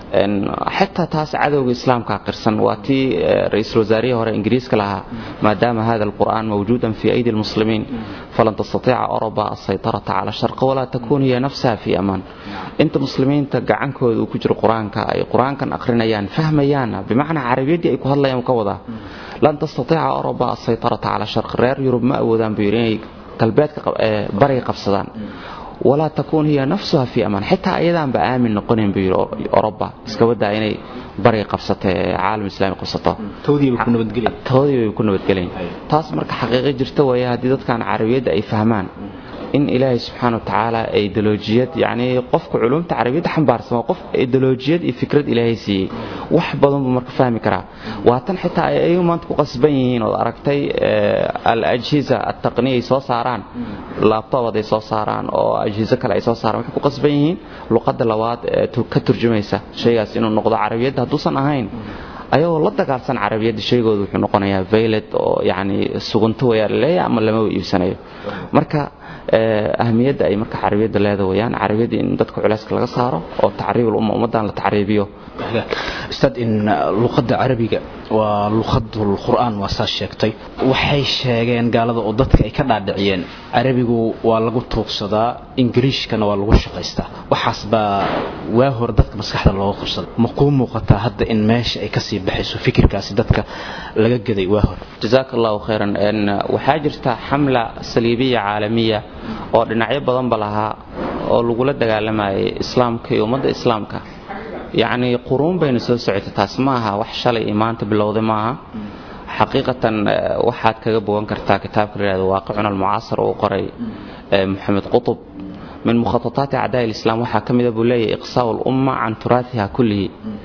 xitaa taas cadowga islaamka qirsan waa tii ra-iisul wasaarihii hore ingiriiska lahaa maadaama hada alqur'aan mawjuudan fi aydi lmuslimiin falan tastatiica oroba asaytarata cala sharqi walaa takuun hiya nafsaha fi amaan inta muslimiinta gacankooda uu ku jiro qur-aanka ay qur-aankan aqrinayaan fahmayaan bimacnaa carabiyaddii ay ku hadlayaan ka wadaa lan tastatiica oroba asaytarata cala sharqi reer yurub ma awoodaan buu yidhi inay galbeedka bariga qabsadaan walaa takuun hiya nafsuha fi amaan xitaa ayadaanba aamin noqonayn buu yidhi oroba iska wadaa inay bariga qabsato ee caalam islaami qabsato toodii bay ku nabadgelayn taas marka xaqiiqo jirta weeye haddii dadkan carabiyadda ay fahmaan in ilaahay subxaana wa tacaala ideolojiyad yacnii qofka culumta carabiyadda xambaarsan waa qof ideolojiyad iyo fikrad ilaahay siiyey wax badan buu marka fahmi karaa waa tan xitaa ay ayagu maanta ku qasban yihiin ood aragtay al ajhiza altaqniya ay soo saaraan laabtobad ay soo saaraan oo ajhizo kale ay soo saaraan waxay ku qasban yihiin luqadda labaad ee ka turjumaysa shaygaas inuu noqdo carabiyadda hadduusan ahayn ayagoo la dagaalsan carabiyadda shaygooda wuxuu noqonayaa vaylet oo yacni sugunto wayaa laleeyahay ama lamaba iibsanayo marka ahmiyadda ay marka carabiyadda leeda wayaan carabiyadda in dadka culeyska laga saaro oo tacriibul umma ummaddan la tacriibiyo ustaad in luqadda carabiga waa luqadul qur'aan waa saa sheegtay waxay sheegeen gaalada oo dadka ay ka dhaadhiciyeen carabigu waa lagu tuugsadaa ingiriishkana waa lagu shaqaystaa waxaas baa waa hore dadka maskaxda looga qabsaday ma kuu muuqataa hadda in meesha ay kasii baxayso fikirkaasi dadka laga gaday waa hore jazaaka allahu khayran waxaa jirta xamla saliibiya caalamiya oo dhinacyo badanba lahaa oo lagula dagaalamayay islaamka iyo ummadda islaamka yacnii quruun baynu soo socotay taas ma aha wax shalay iyo maanta bilowday maaha xaqiiqatan waxaad kaga bogan kartaa kitaabka la yihahdo waaqicun almucaasar uu qoray moxamed qutub min mukhatataati acdaa lislaam waxaa ka mida buu leeyahay iqsaau lumma can turaatiha kullihi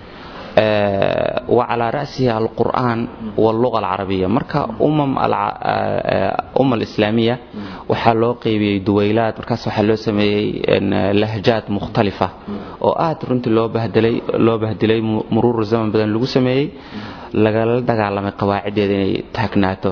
wa calaa ra'sihi alqur'aan walluga alcarabiya marka umma alislaamiya waxaa loo qeybiyey duwaylaad markaas waxaa loo sameeyey lahjaad mukhtalifa oo aad runtii loo bahdilay loo bahdilay muruuru zaman badan lagu sameeyey lagala dagaalamay qawaaciddeeda inay taagnaato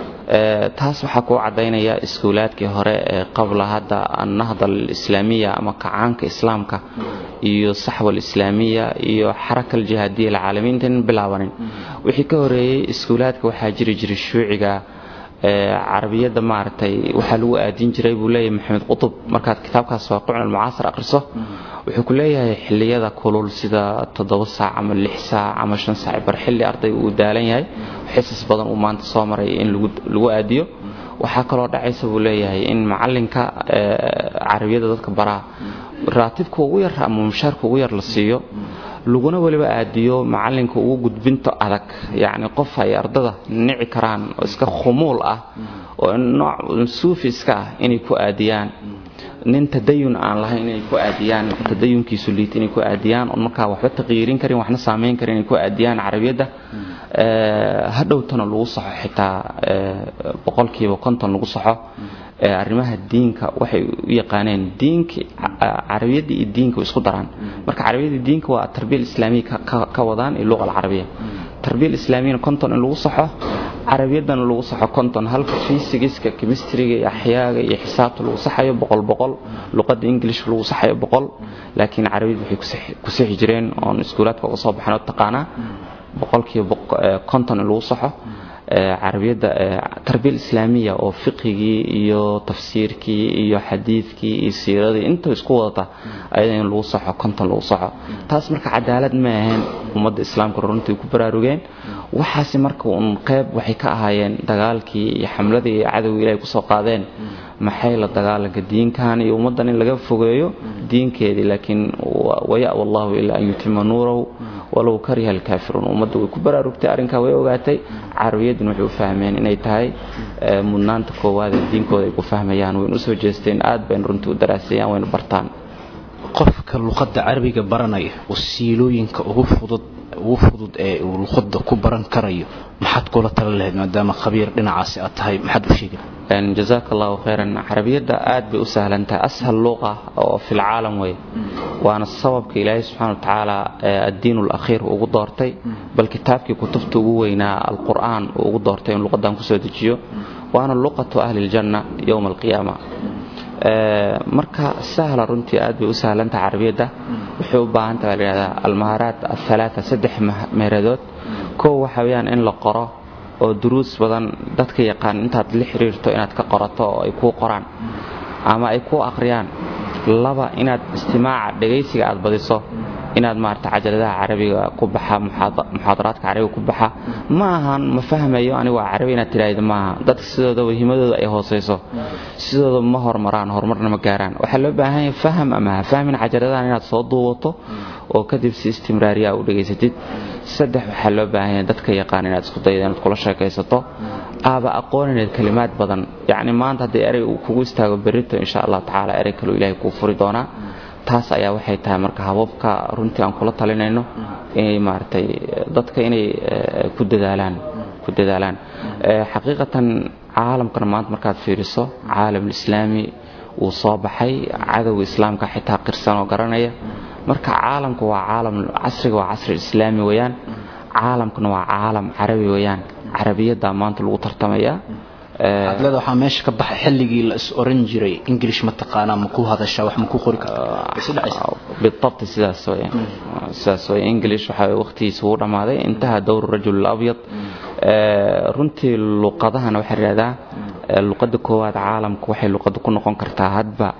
taas waxaa kuu caddaynaya iskuulaadkii hore ee qabla hadda annahda alislaamiya ama kacaanka islaamka iyo saxwa alislaamiya iyo xaraka aljihaadiya alcaalamiin intaynan bilaabanin wixii ka horeeyey iskuulaadka waxaa jiri jiray shuuciga carabiyadda maaragtay waxaa lagu aadin jiray buu leeyahay maxamed qutub markaad kitaabkaas waaqicun almucaasar akhriso wuxuu ku leeyahay xilliyada kulul sida toddoba saac ama lix saac ama shan saac bar xilli arday uu daalan yahay xisas badan uu maanta soo maray in lagu aadiyo waxaa kaloo dhacaysa buu leeyahay in macalinka carabiyadda dadka baraa raatibka ugu yar ama mushaarka ugu yar la siiyo laguna weliba aadiyo macalinka ugu gudbinto adag yacni qof ay ardada nici karaan oo iska khumuul ah oo nooc suufi iska ah inay ku aadiyaan nin tadayun aan lahayn inay ku aadiyaan tadayunkiisu liit inay ku aadiyaan oon markaa waxba taqyiirin karin waxna saamayn karin inay ku aadiyaan carabiyadda hadhowtana lagu saxo xitaa boqolkiiba konton lagu saxo arrimaha diinka waxay u yaqaaneen diinka carabiyadda iyo diinka isku daraan marka carabiyadda diinka waa tarbiya islaamiya ka wadaan iyo luqa alcarabiya tarbiya islaamiyana konton in lagu saxo carabiyaddana lagu saxo konton halka fisigiska chemistriga iyo axyaaga iyo xisaabta lagu saxayo boqol boqol luqadda english lagu saxayo boqol laakiin carabiyad waxay ku sixi jireen oon iskuulaadka uga soo baxan oo taqaanaa boqolkiiba konton in lagu saxo carabiyadda tarbiya islaamiya oo fiqigii iyo tafsiirkii iyo xadiidkii iyo siiradii inta isku wadata ayada in lagu saxo konton lagu saxo taas marka cadaalad ma ahayn ummadda islaamka runtii ku baraarugeen waxaasi marka uun qeyb waxay ka ahaayeen dagaalkii iyo xamladii iyo cadowga ilahay kusoo qaadeen maxay la dagaalanka diinkan iyo ummaddan in laga fogeeyo diinkeedii laakiin waya'wa allahu ilaa an yutima nuurahu walow kariha alkaafiruun ummadda way ku baraarugtay arrinkaa way ogaatay carabiyadduna waxay u fahmeen inay tahay mudnaanta koowaad ee diinkooda ay ku fahmayaan waynu usoo jeesteen aad baynu runtii u daraasayaan waynu bartaan qofka luqadda carabiga baranaya wasiilooyinka ugu fudud ugu fudud ee uu luqadda ku baran karayo maxaad kula tala lahayd maadaama khabiir dhinacaasi aad tahay maxaad u sheegi jazaaka allahu khayran carabiyadda aad bay u sahlan tahay ashal luqa oo fi lcaalam wey waana sababka ilaahay subxana wa tacaala addiin alakhiir ugu doortay bal kitaabkii kutubta ugu weynaa alqur'aan uu ugu doortay in luqadan kusoo dejiyo waana luqatu ahli ljanna yowma alqiyaama marka sahla runtii aad bay u sahlantaha carabiyadda waxay u baahan taha layihahdaa almahaaraat athalaata saddex meeradood kow waxa weeyaan in la qoro oo duruus badan dadka yaqaan intaad la xiriirto inaad ka qorato oo ay kuu qoraan ama ay kuu aqriyaan laba inaad istimaaca dhegaysiga aad badiso inaad maarata cajaladaha carabiga ku baxa muxaadaraadka carabiga ku baxa ma ahan ma fahmayo anigu waa carabi inaad tidhaahdo maaha dadka sidooda wahimadooda ay hoosayso sidooda ma hormaraan horumarna ma gaaraan waxaa loo baahan yahay faham ama ha fahmin cajaladahan inaad soo duubato oo kadib si istimraariya u dhegaysatid saddex waxaa loo baahan yahay dadka yaqaan inaad isku daydo inaad kula sheekaysato aaba aqoonaneed kalimaad badan yacni maanta haddii erey uu kugu istaago berrito insha allahu tacaala erey kaleu ilaahay kuu furi doonaa taas ayaa waxay tahay marka hababka runtii aan kula talinayno inay maaragtay dadka inay ku dadaalaan ku dadaalaan xaqiiqatan caalamkana maanta markaad fiiriso caalamulislaami wuu soo baxay cadowga islaamka xitaa qirsan oo garanaya marka caalamku waa caalam casriga waa casri islaami weeyaan caalamkuna waa caalam carabi weeyaan carabiyaddaa maanta lagu tartamayaa adlada waxaa meesha ka baxay xilligii la is oran jiray english ma taqaanaa ma ku hadashaa wax ma ku qori kartaa بالضبط sidaas weeyaan sidaas weeyaan english waxa waqtigiisa uu dhamaaday intaha dowr rajul abyad runtii luqadahana waxaa yidhahdaa luqadda koowaad caalamka waxay luqadda ku noqon kartaa hadba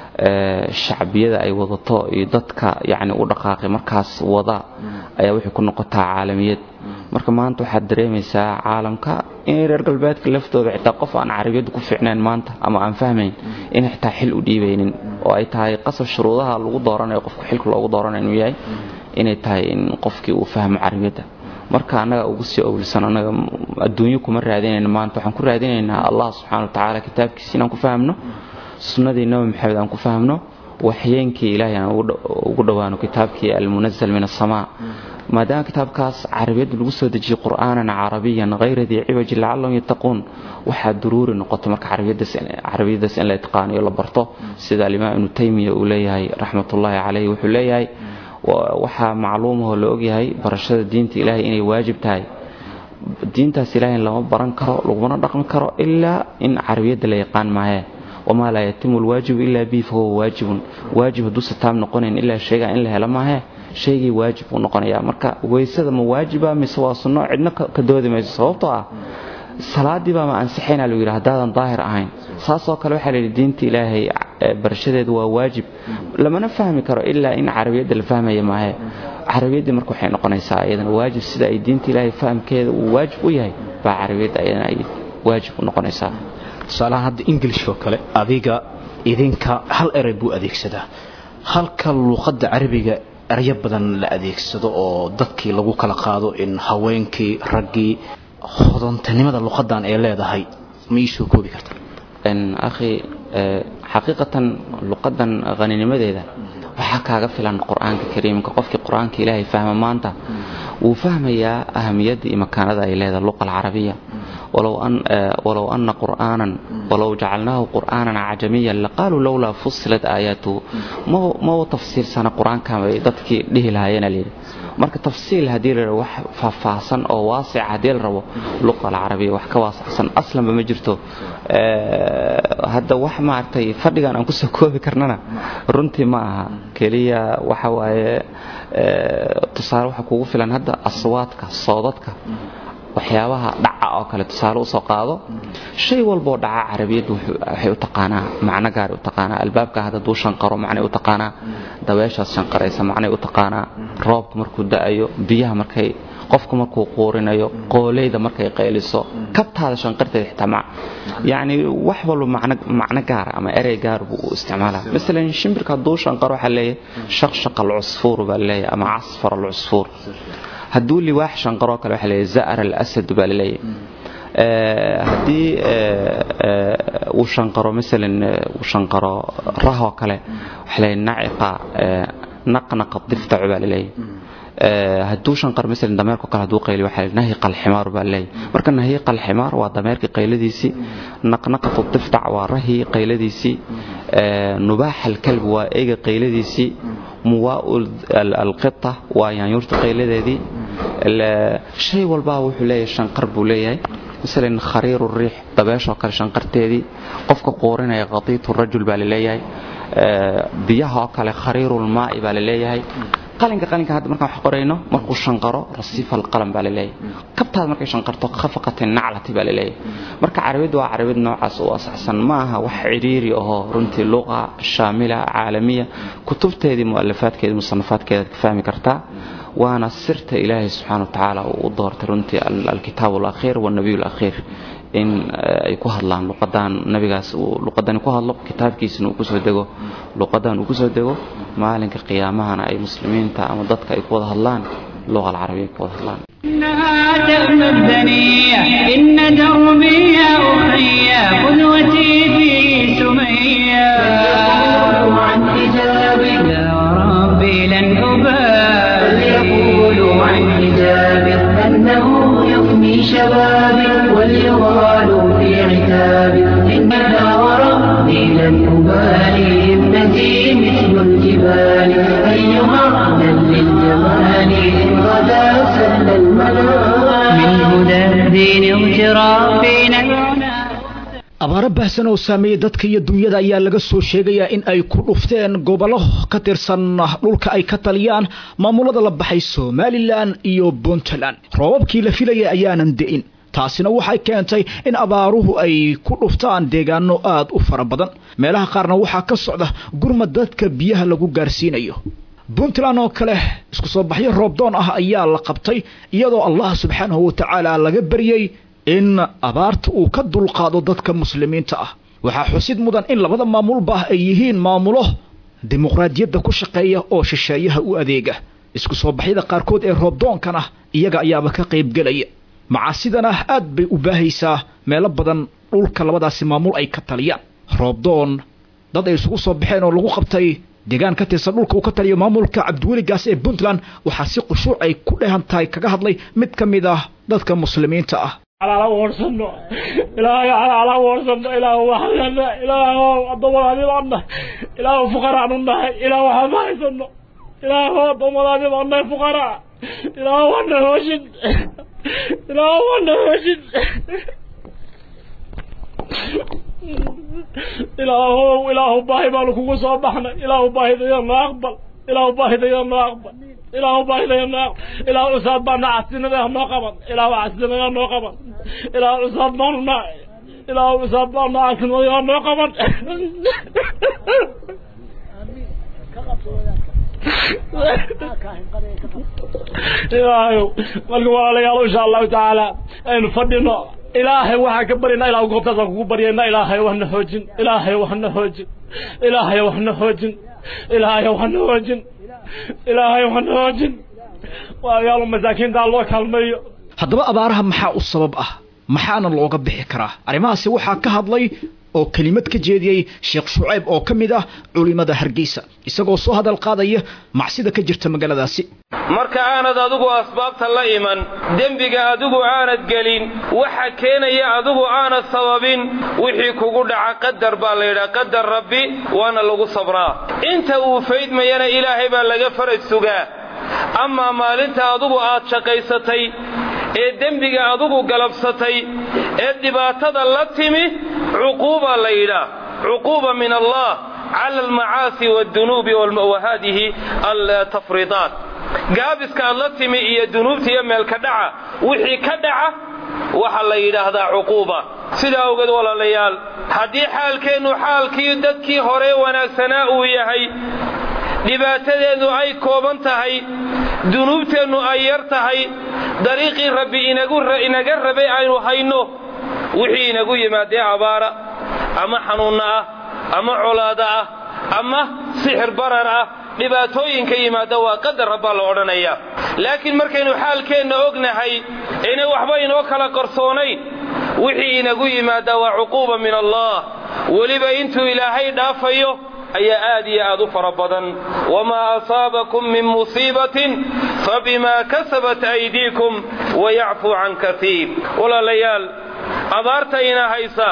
shacbiyada ay wadato iyo dadka yacni u dhaqaaqay markaas wada ayaa waxay ku noqotaa caalamiyad marka maanta waxaad dareemaysaa caalamka inay reer galbeedka laftooda xitaa qof aan carabiyadda ku fiicnayn maanta ama aan fahmayn inay xitaa xil u dhiibaynin oo ay tahay qasab shuruudaha lagu dooranayo qofka xilka loogu dooranayo inuu yahay inay tahay in qofkii uu fahmo carabiyadda marka annaga ugu sii owlsan annaga adduunyo kuma raadinayna maanta waxaan ku raadinaynaa allah subxana wa tacaala kitaabkiisa inaan ku fahamno sunnadii nabi maxamed aan ku fahamno waxyeenkii ilaahay aan ugu dhowaano kitaabkii almunazal min asamaa maadaama kitaabkaas carabiyadda lagu soo dejiyey qur'aanan carabiyan hayra dii ciwaji lacallahum yattaquun waxaa duruuri noqotay marka carabiyadaas in la itqaaniyo la barto sida alimaam ibnu taymiya uu leeyahay raxmatullaahi caleyh wuxuu leeyahay waxaa macluumahoo la ogyahay barashada diinta ilaahay inay waajib tahay diintaas ilaahay lama baran karo lagumana dhaqmi karo ilaa in carabiyadda la yaqaan maahee wamaa laa yatimu lwaajibu ilaa bii fahuwa waajibun waajib hadduusa taam noqonayn ilaa sheegaa in la helo maahee shaygii waajib uu noqonayaa marka weysada ma waajiba mise waa sunno cidna ka doodi mayso sababtoo ah salaadii baa ma ansixaynaa lagu yidhi haddaadan daahir ahayn saasoo kale waxaa layidhi diinta ilaahay barashadeedu waa waajib lamana fahmi karo ilaa in carabiyadda la fahmaya maahe carabiyaddii marka waxay noqonaysaa iyadana waajib sida ay diinta ilaahay fahamkeeda uu waajib u yahay baa carabiyadda iyadana ay waajib u noqonaysaa tusaalahaan hadda english oo kale adiga idinka hal erey buu adeegsadaa halka luuqadda carabiga eryo badan la adeegsado oo dadkii lagu kala qaado in haweenkii raggii hodantanimada luqadan ay leedahay ma ii soo koobi karta akhi xaqiiqatan luqadan haninimadeeda waxaa kaaga filan qur-aanka kariimka qofkii qur-aanka ilaahay fahma maanta wuu fahmayaa ahamiyadda iyo makaanada ay leedahay luqa alcarabiya walow ana qur'aanan walow jacalnaahu qur'aanan cajamiyan laqaaluu lowlaa fusilat aayaatuhu maba tafsiilsana qur-aankan bay dadkii dhihi lahaayeen layidhi marka tafsiil haddii la wax faahfaahsan oo waasica haddii la rabo luqa alcarabiya wax ka waasacsan aslanba ma jirto hadda wax maaragtay fadhigan aan kusoo koobi karnana runtii ma aha keliya waxa waaye tusaale waxa kugu filan hadda aswaadka soodadka waxyaabaha dhaca oo kale tusaale usoo qaado shay walboo dhaca carabiyaddu waxay u taqaanaa macno gaari u taqaanaa albaabka hadda duu shanqaro macnay u taqaanaa dabeeshaas shanqaraysa macnay u taqaanaa roobka markuu da-ayo biyaha markay qofku markuu quurinayo qooleyda markay qayliso kabtaada shanqarteeda xitaa ma yacni wax walba macno macno gaara ama erey gaar buu u isticmaalaa masalan shimbirka hadduu shanqaro waxaa leeyahay shaqshaqa alcusfuur baa leeyahay ama casfar alcusfuur hadduu liwaax shanqaroo kale waxa leeyahay za'ar alasad baa laleeyahay haddii uu shanqaro masalan uu shanqaro rahoo kale waxa leeyahay naciqa naqnaqa diftacu baa laleeyahay hadduu shanqar masalan dameerko kale hadduu qayli waxaa leeyahay nahiqa alximaar baa laleeyahay marka nahiqa alximaar waa dameerkii qayladiisii naqnaqatu diftac waa rahii qayladiisii nubaax alkalbi waa eyga qayladiisii muwaau alqita waa yaanyuurta qayladeedii shay walbaa wuxuu leeyahay shanqar buu leeyahay masalan khariiru riix dabeeshoo kale shanqarteedii qofka quurinaya qadiitu rajul baa laleeyahay biyaha oo kale khariirulmaa'i baa laleeyahay qalinka qalinka hadda markaan wax qorayno markuu shanqaro rasiifa alqalam baa laleeyahay kabtaad markay shanqarto khafaqati naclati baa laleeyahay marka carabiyaddu waa carabiyad noocaas u asaxsan ma aha wax cidhiiri ahoo runtii luqa shaamila caalamiya kutubteedii mu'alafaadkeedii musanafaadkeedaad ka fahmi kartaa waana sirta ilaahay subxaana wa tacaala uu u doortay runtii alkitaab alakhiir waalnabiy alakhiir in ay ku hadlaan luqadaan nabigaas uu luqadani ku hadlo kitaabkiisana uu kusoo dego luqadan uu kusoo dego maalinka qiyaamahana ay muslimiinta ama dadka ay ku wada hadlaan luqa alcarabiya ay ku wada hadlaan إنها تأمى الدنيا إن دربي يا أخي قدوتي في سمية يقول عن حجابي يا ربي لن أبالي يقولوا عن حجابي أنه يفني شبابي وليغالوا في عتابي إنها وربي لن أبالي ابنتي مثل الجبال أيها من للجمال إن غدا سل المنام من هدى الدين اغترافنا العنى abaaro baahsan oo saameeyey dadka iyo dunyada ayaa laga soo sheegayaa in ay ku dhufteen gobollo ka tirsan dhulka ay ka taliyaan maamulada la baxay somalilan iyo puntland roobabkii la filayay ayaanan de'in taasina waxay keentay in abaaruhu ay ku dhuftaan deegaano aad u fara badan meelaha qaarna waxaa ka socda gurmad dadka biyaha lagu gaarsiinayo puntland oo kale isku soo baxyo roobdoon ah ayaa la qabtay iyadoo allah subxaanahu wa tacaala laga baryey in abaarta uu ka dulqaado dadka muslimiinta ah waxaa xusid mudan in labada maamulba ay yihiin maamulo dimuqraadiyadda ku shaqeeya oo shisheeyaha u adeega isku soo baxyada qaarkood ee roobdoonkana iyaga ayaaba ka qaybgelaya macaasidana aad bay u baahaysaa meelo badan dhulka labadaasi maamul ay ka taliyaan roobdoon dad ay isugu soo baxeen oo lagu qabtay deegaan ka tirsan dhulka uu ka taliyo maamulka cabdiweligaas ee puntland waxaa si qushuuc ay ku dhehan tahay kaga hadlay mid ka mid ah dadka muslimiinta ah على ورسنا إلهي على على ورسنا إله وحنا إله الضمر هذه عنا إله فقراء عنا إله حمايسنا إله الضمر هذه عنا فقراء إله وانا هوشد إله وانا هوشد إله إله باهي مالك وصبحنا إله باهي ذينا أقبل إله باهي ذينا أقبل إله باهي ذينا إله أصاب بنا عسنا ذينا قبل إله عسنا ذينا قبل إله أصاب بنا إله أصاب بنا عسنا ذينا قبل إلهي والقوال يا إن شاء الله تعالى أن فضلنا إلهي وحا كبرنا إلهي قبطة كبرنا إلهي وحنا حوجن إلهي وحنا حوجن إلهي وحنا حوجن إلهي وحنا حوجن إلهي وحنا حوجن ويا مساكين دا الله كلمي haddaba abaaraha maxaa u sabab ah maxaana looga bixi karaa arrimahaasi waxaa ka hadlay oo kelimad ka jeediyey sheekh shucayb oo ka mid ah culimada hargeysa isagoo soo hadal qaadaya macsida ka jirta magaaladaasi marka aanad adigu asbaabta la iman dembiga adigu aanad gelin waxa keenaya adigu aanad sababin wixii kugu dhaca qadar baa layidhaha qadar rabbi waana lagu sabraa inta uu faydmayana ilaahay baa laga faraj sugaa amaa maalinta adigu aad shaqaysatay ee dembiga adigu galabsatay ee dhibaatada la timi cuquuba la yidhaah cuquuba min allah cala almacaasi wadunuubi wahadihi altafriidaat gaabiska aad la timi iyo dunuubta iyo meelka dhaca wixii ka dhaca waxaa la yidhaahdaa cuquuba sidaa awgeed walaalayaal haddii xaalkeennu xaalkii dadkii hore wanaagsanaa uu yahay dhibaatadeennu ay kooban tahay dunuubteennu ay yar tahay dariiqii rabbi inaga rabay aynu hayno wixii inagu yimaadee abaara ama xanuunna ah ama colaada ah ama sixir barar ah dhibaatooyinka yimaada waa qadar rabbaa la odhanayaa laakiin markaynu xaalkeenna ognahay inay waxba inoo kala qarsoonayn wixii inagu yimaada waa cuquuba min allah weliba intuu ilaahay dhaafayo ayaa aad iyo aad u fara badan wamaa asaabakum min musiibatin fabimaa kasabat aydiikum wayacfuu can kaiir walaalayaal abaarta ina haysa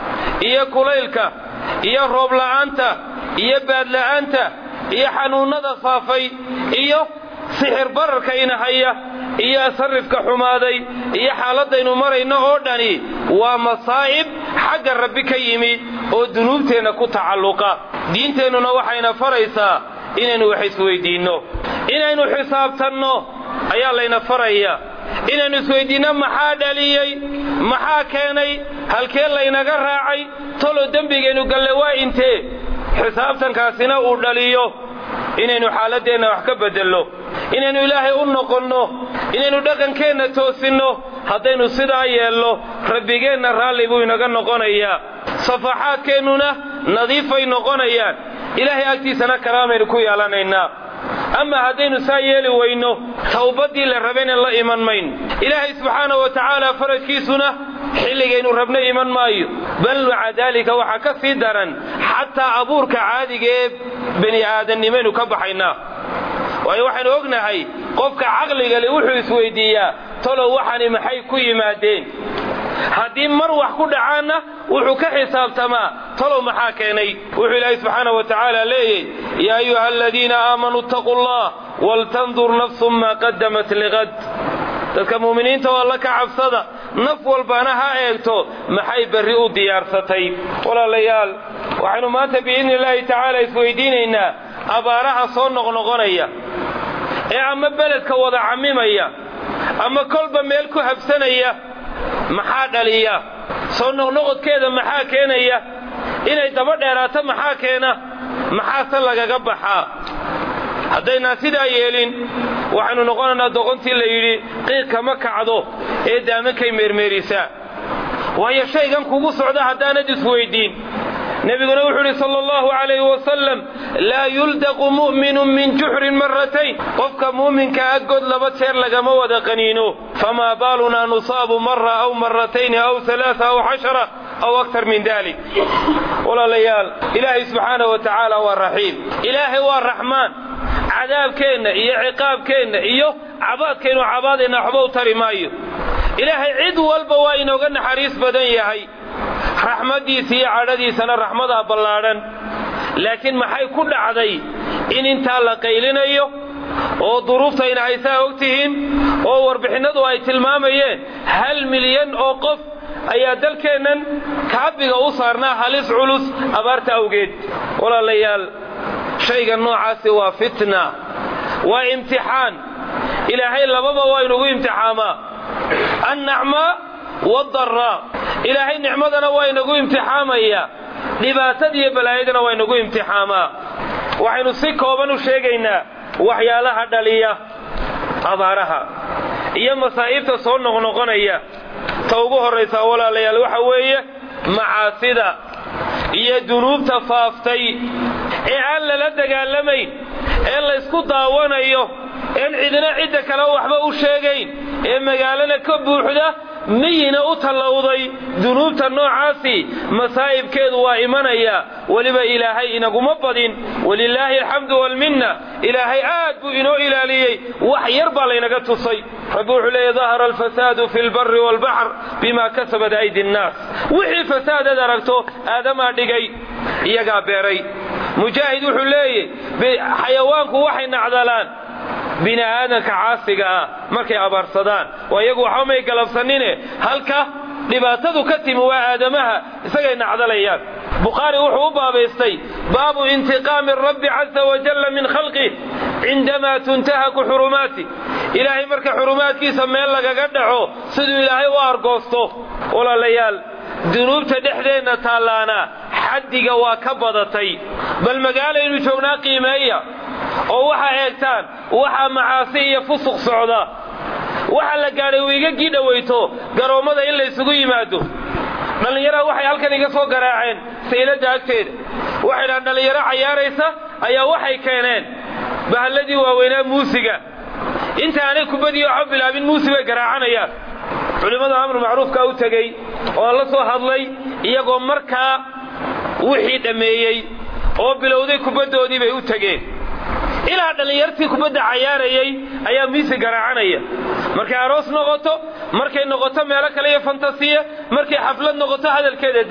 iyo kulaylka iyo roobla'aanta iyo baadla'aanta iyo xanuunnada faafay iyo sixir bararka ina haya iyo sarrifka xumaaday iyo xaaladdaynu marayno oo dhani waa masaa'ib xagga rabbi ka yimi oo dunuubteenna ku tacalluqa diinteennuna waxayna faraysaa inaynu wax isweyddiinno inaynu xisaabtanno ayaa layna faraya inaynu isweyddiinno maxaa dhaliyey maxaa keenay halkee laynaga raacay tolo dembigaynu galle waa intee xisaabtankaasina uu dhaliyo inaynu xaaladdeenna wax ka beddelno inaynu ilaahay u noqonno inaynu dhaqankeenna toosinno haddaynu sidaa yeelno rabbigeenna raalli buu inaga noqonayaa safaxaadkeennuna nadiifay noqonayaan ilaahay agtiisana karaamaynu ku yeelanaynaa ama haddaynu saa yeeli weyno tawbaddii la rabayna la iman mayn ilaahay subxaanahu wa tacaala farajkiisuna xilligaynu rabna iman maayo bal maca daalika waxaa ka sii daran xataa abuurka caadiga ee bani aadamnimaynu ka baxaynaa waayo waxaynu ognahay qofka caqliga le wuxuu isweyddiiyaa tolow waxani maxay ku yimaadeen haddii mar wax ku dhacaanna wuxuu ka xisaabtamaa talow maxaa keenay wuxuu ilaahay subxaana wa tacaala leeyay yaa ayuha aladiina aamanuu ittaquu allah waltandur nafsun maa qadamat liqad dadka mu'miniinta oo alla ka cabsada naf walbana ha eegto maxay berri u diyaarsatay walaalayaal waxaynu maanta biidni illaahi tacaala isweydiinaynaa abaaraha soo noqnoqonaya ee ama beledka wada cammimaya ama kolba meel ku habsanaya maxaa dhaliya soo noqnoqodkeeda maxaa keenaya inay daba dheeraato maxaa keena maxaase lagaga baxaa haddaynaan sidaa yeelin waxaynu noqonaynaa doqontii la yidhi qiiq kama kacdo ee daamankay meermeerisaa waayo shaygan kugu socda haddaanad isweyddiin nebiguna wuxuu idhi sala allahu calayhi wasalam laa yuldaqu mu'minun min juxrin marratayn qofka muuminkaa god laba jeer lagama wada qaniino famaa baalunaa nusaabu mara aw marratayni aw alaaa aw cashara aw aktar min dalik walaalayaal ilaahay subxaanahu wa tacaala waa raxiim ilaahay waa raxmaan cadaabkeenna iyo ciqaabkeenna iyo cabaadkaynu cabaadayna waxba u tari maayo ilaahay cid walba waa inooga naxariis badan yahay raxmaddiisa iyo cadhadiisana raxmadaa ballaadhan laakiin maxay ku dhacday in intaa la qaylinayo oo duruuftayna haysaa og tihiin oo warbixinnadu ay tilmaamayeen hal milyan oo qof ayaa dalkeennan kaabiga u saarnaa halis culus abaarta awgeed walaalayaal shayga noocaasi waa fitna waa imtixaan ilaahay lababa waa inugu imtixaamaa annacmaa waaddaraa ilaahay nicmadana waa inagu imtixaamaya dhibaatadiiyo balaayadana waa inagu imtixaamaa waxaynu si kooban u sheegaynaa waxyaalaha dhaliya abaaraha iyo masaa'ibta soo noqnoqonaya ta ugu horraysaa walaalayaal waxa weeye macaasida iyo dunuubta faaftay ee aan lala dagaalamayn ee laysku daawanayo een cidina cidda kale waxba u sheegayn ee magaalana ka buuxda miyina u tallowday dunuubta noocaasi masaa'ibkeedu waa imanaya weliba ilaahay inaguma badin walilaahi alxamdu walminna ilaahay aad buu inoo ilaaliyey wax yar baa laynaga tusay rabbi wuxuu leeya dahara alfasaadu fi lbari waalbaxr bima kasabat aydi nnaas wixii fasaadad aragto aadamaa dhigay iyagaa beeray mujaahid wuxuu leeyay xayawaanku waxay nacdalaan bini aadanka caasiga ah markay abaarsadaan waa iyagu waxba may galabsanine halka dhibaatadu ka timi waa aadamaha isagay nacdalayaan bukhaari wuxuu u baabaystay baabu intiqaami rabbi caza wajalla min khalqih cindamaa tuntahaku xurumaati ilaahay marka xurumaadkiisa meel lagaga dhaco siduu ilaahay u argoosto walaalayaal dunuubta dhexdeenna taallaana xaddiga waa ka badatay bal magaalaynu joognaa qiimeeya oo waxaa eegtaan waxaa macaasi iyo fusuq socda waxa la gaadhay wiigagii dhowayto garoommada in laysugu yimaado dhallinyaraha waxay halkan iga soo garaaceen sayladda agteeda waxay dhahaan dhallinyaro cayaaraysa ayaa waxay keeneen bahalladii waaweynaa muusiga inta aanay kubadii waxba bilaabin muusi bay garaacanayaan culimmada amru macruufkaa u tegey oo la soo hadlay iyagoo markaa wixii dhammeeyey oo bilowday kubaddoodii bay u tegeen ilaa dhallinyartii kubadda cayaarayay ayaa miisi garaacanaya markay aroos noqoto markay noqoto meelo kale iyo fantasiya markay xaflad noqoto hadalkeeda daa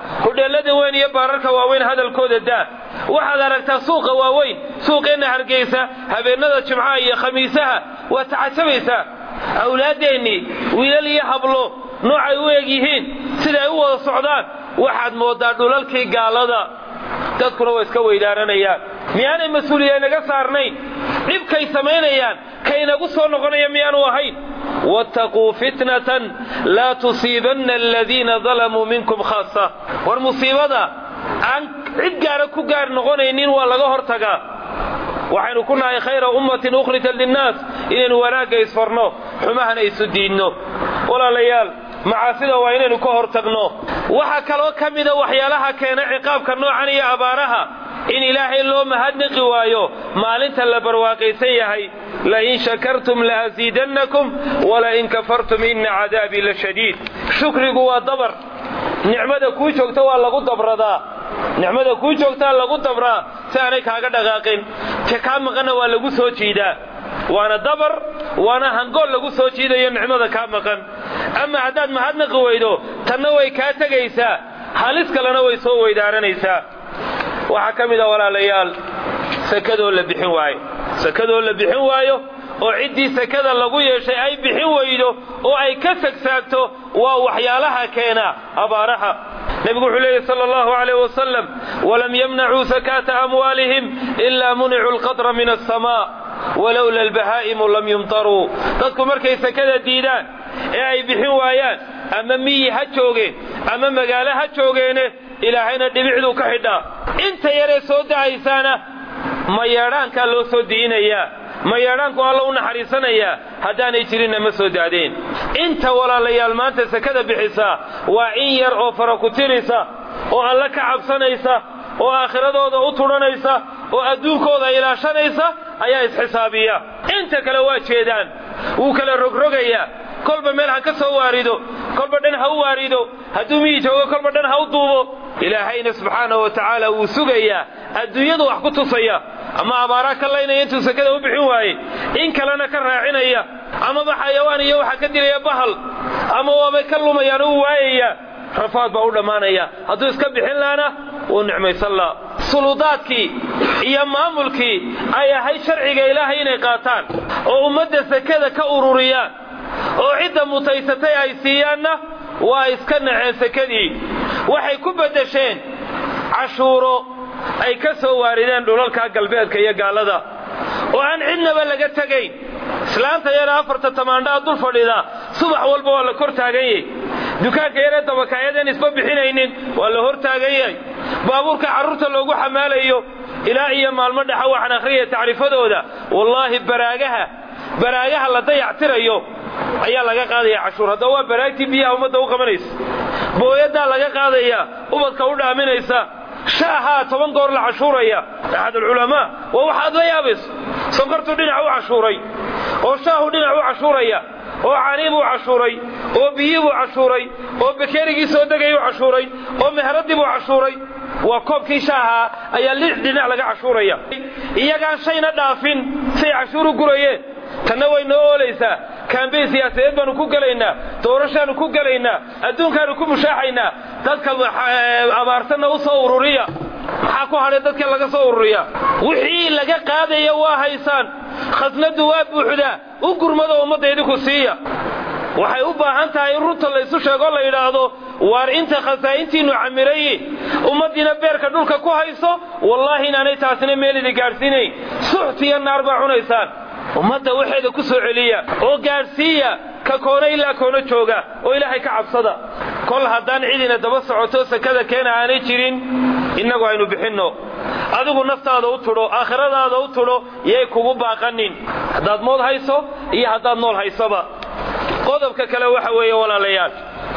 hudheellada weyn iyo baararka waaweyn hadalkooda daa waxaad aragtaa suuqa waaweyn suuqeenna hargeysa habeennada jimcaha iyo khamiisaha waad tacajabaysaa awlaaddeennii wiilal iyo hablo noocay u eg yihiin sida ay u wada socdaan waxaad mooddaa dhulalkii gaalada dadkuna waa iska weydaaranayaan miyaanay mas-uuliya naga saarnayn dhibkay samaynayaan kaynagu soo noqonaya miyaanu ahayn wattaquu fitnatan laa tusiibanna aladiina dalamuu minkum khaasa war musiibada aan cid gaara ku gaar noqonaynin waa laga hortagaa waxaynu ku nahay khayra ummatin ukhrijat linnaas inaynu wanaagga isfarno xumahana isu diidno walaalayaal macaasida waa inaynu ka hor tagno waxaa kaloo ka mida waxyaalaha keena ciqaabka noocan iyo abaaraha in ilaahay loo mahadnaqi waayo maalinta la barwaaqaysan yahay lain shakartum laasiidannakum walain kafartum ina cadaabii la shadiid shukrigu waa dabar nicmada kuu joogta waa lagu dabradaa nicmada kuu joogtaa lagu dabraa si aanay kaaga dhaqaaqin ka kaa maqanna waa lagu soo jiidaa waana dabar waana hangool lagu soo jiidayo nicmada kaa maqan ama haddaad mahadnaqi weydo tanna way kaa tegaysaa halis kalena way soo weydaaranaysaa waxaa ka mid a walaalayaal sakadoo la bixin waayo sakadoo la bixin waayo oo ciddii sakada lagu yeeshay ay bixin weydo oo ay ka sagsaagto waa waxyaalaha keena abaaraha nebigu wuxuu leeyahy sala allahu alayh wasalam walam yamnacuu sakaata amwaalihim ilaa municuu alqadra min alsamaa walowla albahaa'imu lam yumtaruu dadku markay sakada diidaan ee ay bixin waayaan ama miyi ha joogeen ama magaalo ha joogeene ilaahayna dhibicduu ka xidhaa inta yaree soo da'aysaana mayeedhaankaa loo soo diinayaa mayeedhaanku alla u naxariisanayaa haddaanay jirinna ma soo daadeen inta walaalayaal maanta sakada bixisaa waa in yar oo fara ku tirisa oo alle ka cabsanaysa oo aakhiradooda u tudhanaysa oo adduunkooda ilaashanaysa ayaa isxisaabiya inta kale waa jeedaan wuu kala rogrogayaa kolba meel ha ka soo waarido kolba dhan ha u waarido hadduu miyi joogo kolba dhan ha u duubo ilaahayna subxaanahu wa tacaala wuu sugayaa adduunyadu wax ku tusaya ama abaaraa ka laynaya intuu sakada u bixin waaye in kalena ka raacinaya amaba xayawaan iyo waxaa ka dilaya bahal ama waabay ka lumayaan uu waayaya rafaad baa u dhammaanaya hadduu iska bixin laana wuu nicmaysan laa suludaadkii iyo maamulkii ay ahayd sharciga ilaahay inay qaataan oo ummadda sakada ka ururiyaan oo cidda mutaysatay ay siiyaanna waa iska naceen sakadii waxay ku beddesheen cashuuro ay ka soo waarideen dhulalka galbeedka iyo gaallada oo aan cidnaba laga tegayn islaanta yara afarta tamaandhaa dul fadhida subax walba waa la kor taagan yahy dukaanka yaree dabakaayadeen isba bixinaynin waa la hor taagan yahay baabuurka carruurta loogu xamaalayo ilaa iyo maalmo dhexa waxaan akhriyaya tacriifadooda wallaahi baraagaha baraagaha la dayactirayo ayaa laga qaadaya cashuur haddaba waa baraagtii biyaha ummadda u qabanaysa booyadaa laga qaadaya ubadka u dhaaminaysa shaahaa toban goor la cashuuraya axad alculamaa waa waxaad la yaabayso sonkortuu dhinac u cashuuray oo shaahu dhinac u cashuuraya oo canii buu cashuuray oo biyii buu cashuuray oo bakeerigii soo degay u cashuuray oo mehradii buu cashuuray waa koobkii shaaha ayaa lix dhinac laga cashuuraya iyagaan shayna dhaafin say cashuur u gurayeen tanna way noo oolaysaa kaambeyn siyaasadeed baanu ku gelaynaa doorashaanu ku gelaynaa adduunkaanu ku mushaaxaynaa dadka abaarsanna u soo ururiya maxaa ku hadhay dadka laga soo ururiya wixii laga qaadaya waa haysaan khasnadu waa buuxdaa u gurmado ummadda idinku siiya waxay u baahan tahay in runta laysu sheego la yidhaahdo waar inta khasaa'intiinnu camirayi ummaddiina beerka dhulka ku hayso wallaahi inaanay taasina meel idi gaadhsiinayn suxtiyo naar baa cunaysaan ummadda waxeeda ku soo celiya oo gaadhsiiya ka koona ilaa koona jooga oo ilaahay ka cabsada kol haddaan cidina daba socoto sakada keena aanay jirin innagu aynu bixinno adigu naftaada u tudho aakhiradaada u tudho yay kugu baaqanin haddaad mood hayso iyo haddaad nool haysoba qodobka kale waxa weeye walaalayaal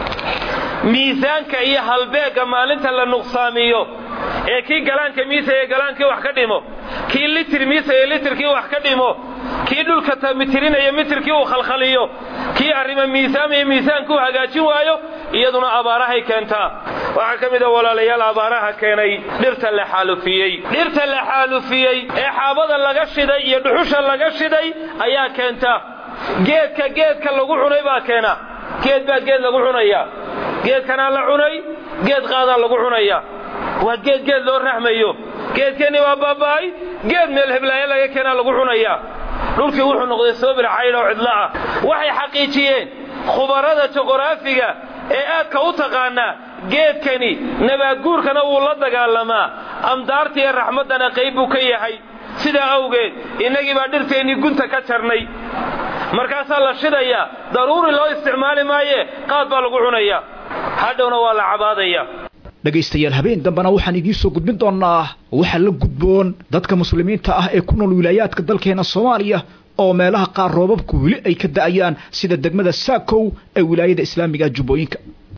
miisaanka iyo halbeegga maalinta la nuqsaamiyo ee kii galaanka miisaya galaankii wax ka dhimo kii litir miisaya litirkii wax ka dhimo kii dhulka mitirinaya mitirkii uu khalkhaliyo kii arrima miisaamaya miisaankii uu hagaajin waayo iyaduna abaarahay keentaa waxaa ka mid a walaalayaal abaaraha keenay dhirta la xaalufiyey dhirta la xaalufiyey ee xaabada laga shiday iyo dhuxusha laga shiday ayaa keenta geedka geedka lagu cunay baa keena geed baa geed lagu cunaya geedkanaa la cunay geed qaadaa lagu cunayaa waa geed geed loo raxmayo geedkeenni waa baaba'ay geed meel heblaayo laga keenaa lagu cunayaa dhulkii wuxuu noqday soobir caydh oo cidlo ah waxay xaqiijiyeen khubarada juqraafiga ee aadka u taqaanaa geedkani nabaadguurkana wuu la dagaalamaa amdaarta iyo raxmaddana qayb buu ka yahay sidaa awgeed innagii baa dhirteennii gunta ka jarnay markaasaa la shidayaa daruuri loo isticmaali maaye qaad baa lagu cunayaa hadhowna waa la cabaadaya dhegaystayaal habeen dambena waxaan idiin soo gudbin doonnaa waxaa la gudboon dadka muslimiinta ah ee ku nool wilaayaadka dalkeena soomaaliya oo meelaha qaar roobabku weli ay ka da'ayaan sida degmada saakow ee wilaayada islaamiga jubbooyinka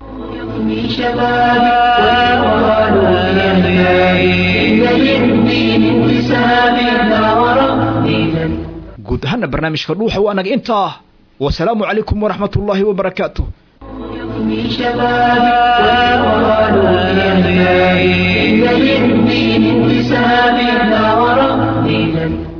guud ahaana barnaamijka dhuuxa waa naga intaa wasalaamu calaykum waraxmat ullaahi wabarakaatu شبابي